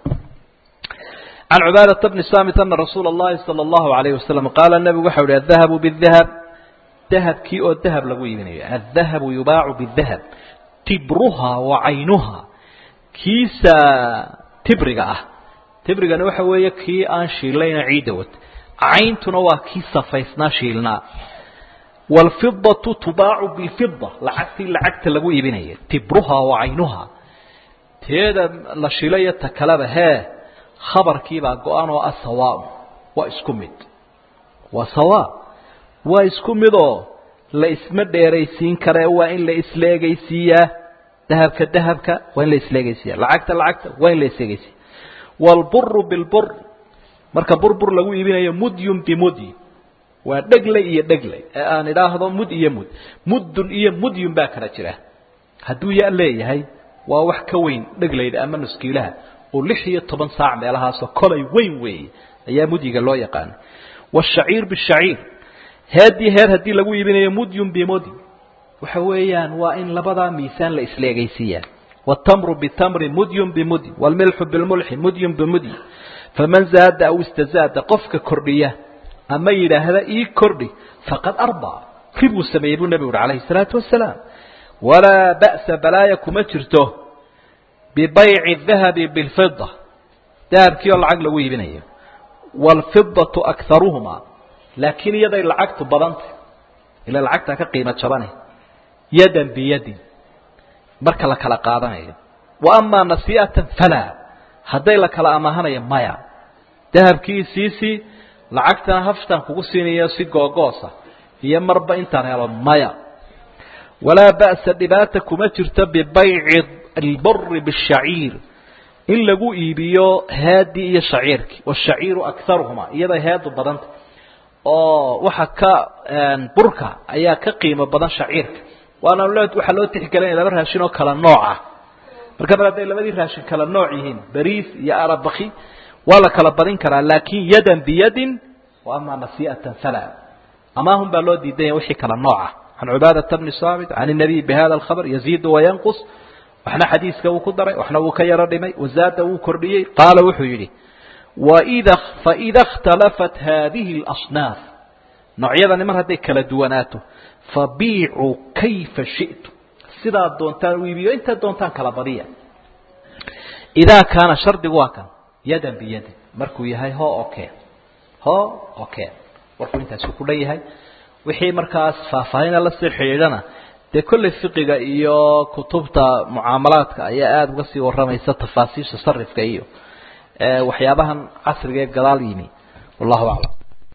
can cubaadata bni samit ana rasuula اllahi salى اllahu alayh wasalam qaala nebigu waxau ihi adahabu bidahab dahabkii oo dahab lagu iibinayo adahabu yubaacu bidahab tibruha wa caynuha kiisa tibriga ah tibrigana waxa weeye kii aan shiillayna ciidda wad cayntuna waa kii safaysnaa shiilnaa waalfidatu tubaacu bilfida lacagtii lacagta lagu iibinaya tibruha wa caynuha teeda la shiilayo ta kaleba hee khabarkiibaa go-an oo ah sawaaun waa isku mid waa sawaa waa isku midoo la isma dheeraysiin kare waa in la isla egeysiiyaa dahabka dahabka waa in la isla egeysiiya lacagta lacagta waa in la isla egeysiiya waalburu bilbur marka burbur lagu iibinayo mudyun bimudyi waa dhegley iyo dhegley ee aan idhaahdo mud iyo mud muddun iyo mudyun baa kala jira hadduu ya leeyahay waa wax ka weyn dhegleyda ama nuskiilaha oo lix iyo toban saac meelahaasoo kolay weyn weeye ayaa mudyiga loo yaqaana waashaciir bishaciir heedii heer haddii lagu iibinayo mudyun bimudyi waxa weeyaan waa in labadaa miisaan la isla egeysiiyaa wاtamru bitamri mudyun bimudyi wاlmilxu bilmulxi mudyun bimudyi faman zaada aw istazaada qofka kordhiya ama yidhaahda ii kordhi faqad arbaa ribuu sameeyey buu nebigu uhi alayhi الsalaatu wasalaam walaa ba'sa balaaya kuma jirto bibayci dahabi biاlfida dahabkii oo lacag lagu iibinayo wاlfidaةu akaruhuma laakiin iyaday lacagtu badantay ila lacagtaa ka qiimo jabane yadan biyadin marka la kala qaadanayo wa amaa nasii'atan falaa hadday la kala amaahanayo maya dahabkii siisii lacagtana haftaan kugu siinayo si googoosa iyo marba intaan helo maya walaa ba'sa dhibaata kuma jirto bibayci alburi bishaciir in lagu iibiyo haadii iyo shaciirkii washaciiru akaruhuma iyaday heedu badanta oo waxa ka burka ayaa ka qiimo badan shaciirka waana waxaa loo tixgelinaya laba raashin oo kala nooc ah marka mar hadday labadii raashin kala nooc yihiin bariis iyo arabaki waa la kala badin karaa laakin yadan biyadin wa amaa nasii'atan fala amaahun baa loo diidanya wixii kala nooc ah can cubaadata bni saamit can الnabiy bihada alkhabr yaziidu wayanqus waxna xadiiska uu ku daray waxna uu ka yaro dhimay wazaada wuu kordhiyey qaala wuxuu yidhi wida faida اkhtalafat hadihi اlasnaaf noocyadani mar hadday kala duwanaato fabiicuu kayfa shi'tu sidaad doontaan u iibiyo intaad doontaan kala badiya idaa kaana shardigu waa kan yadan biyadin markuu yahay ho oke ho oke warkuu intaasu ku dhan yahay wixii markaas faahfaahina lasii xidhiidhana dee kolley fiqiga iyo kutubta mucaamalaadka ayaa aada uga sii warramaysa tafaasiisha sarifka iyo waxyaabahan casriga ee gadaal yimi wallahu aclam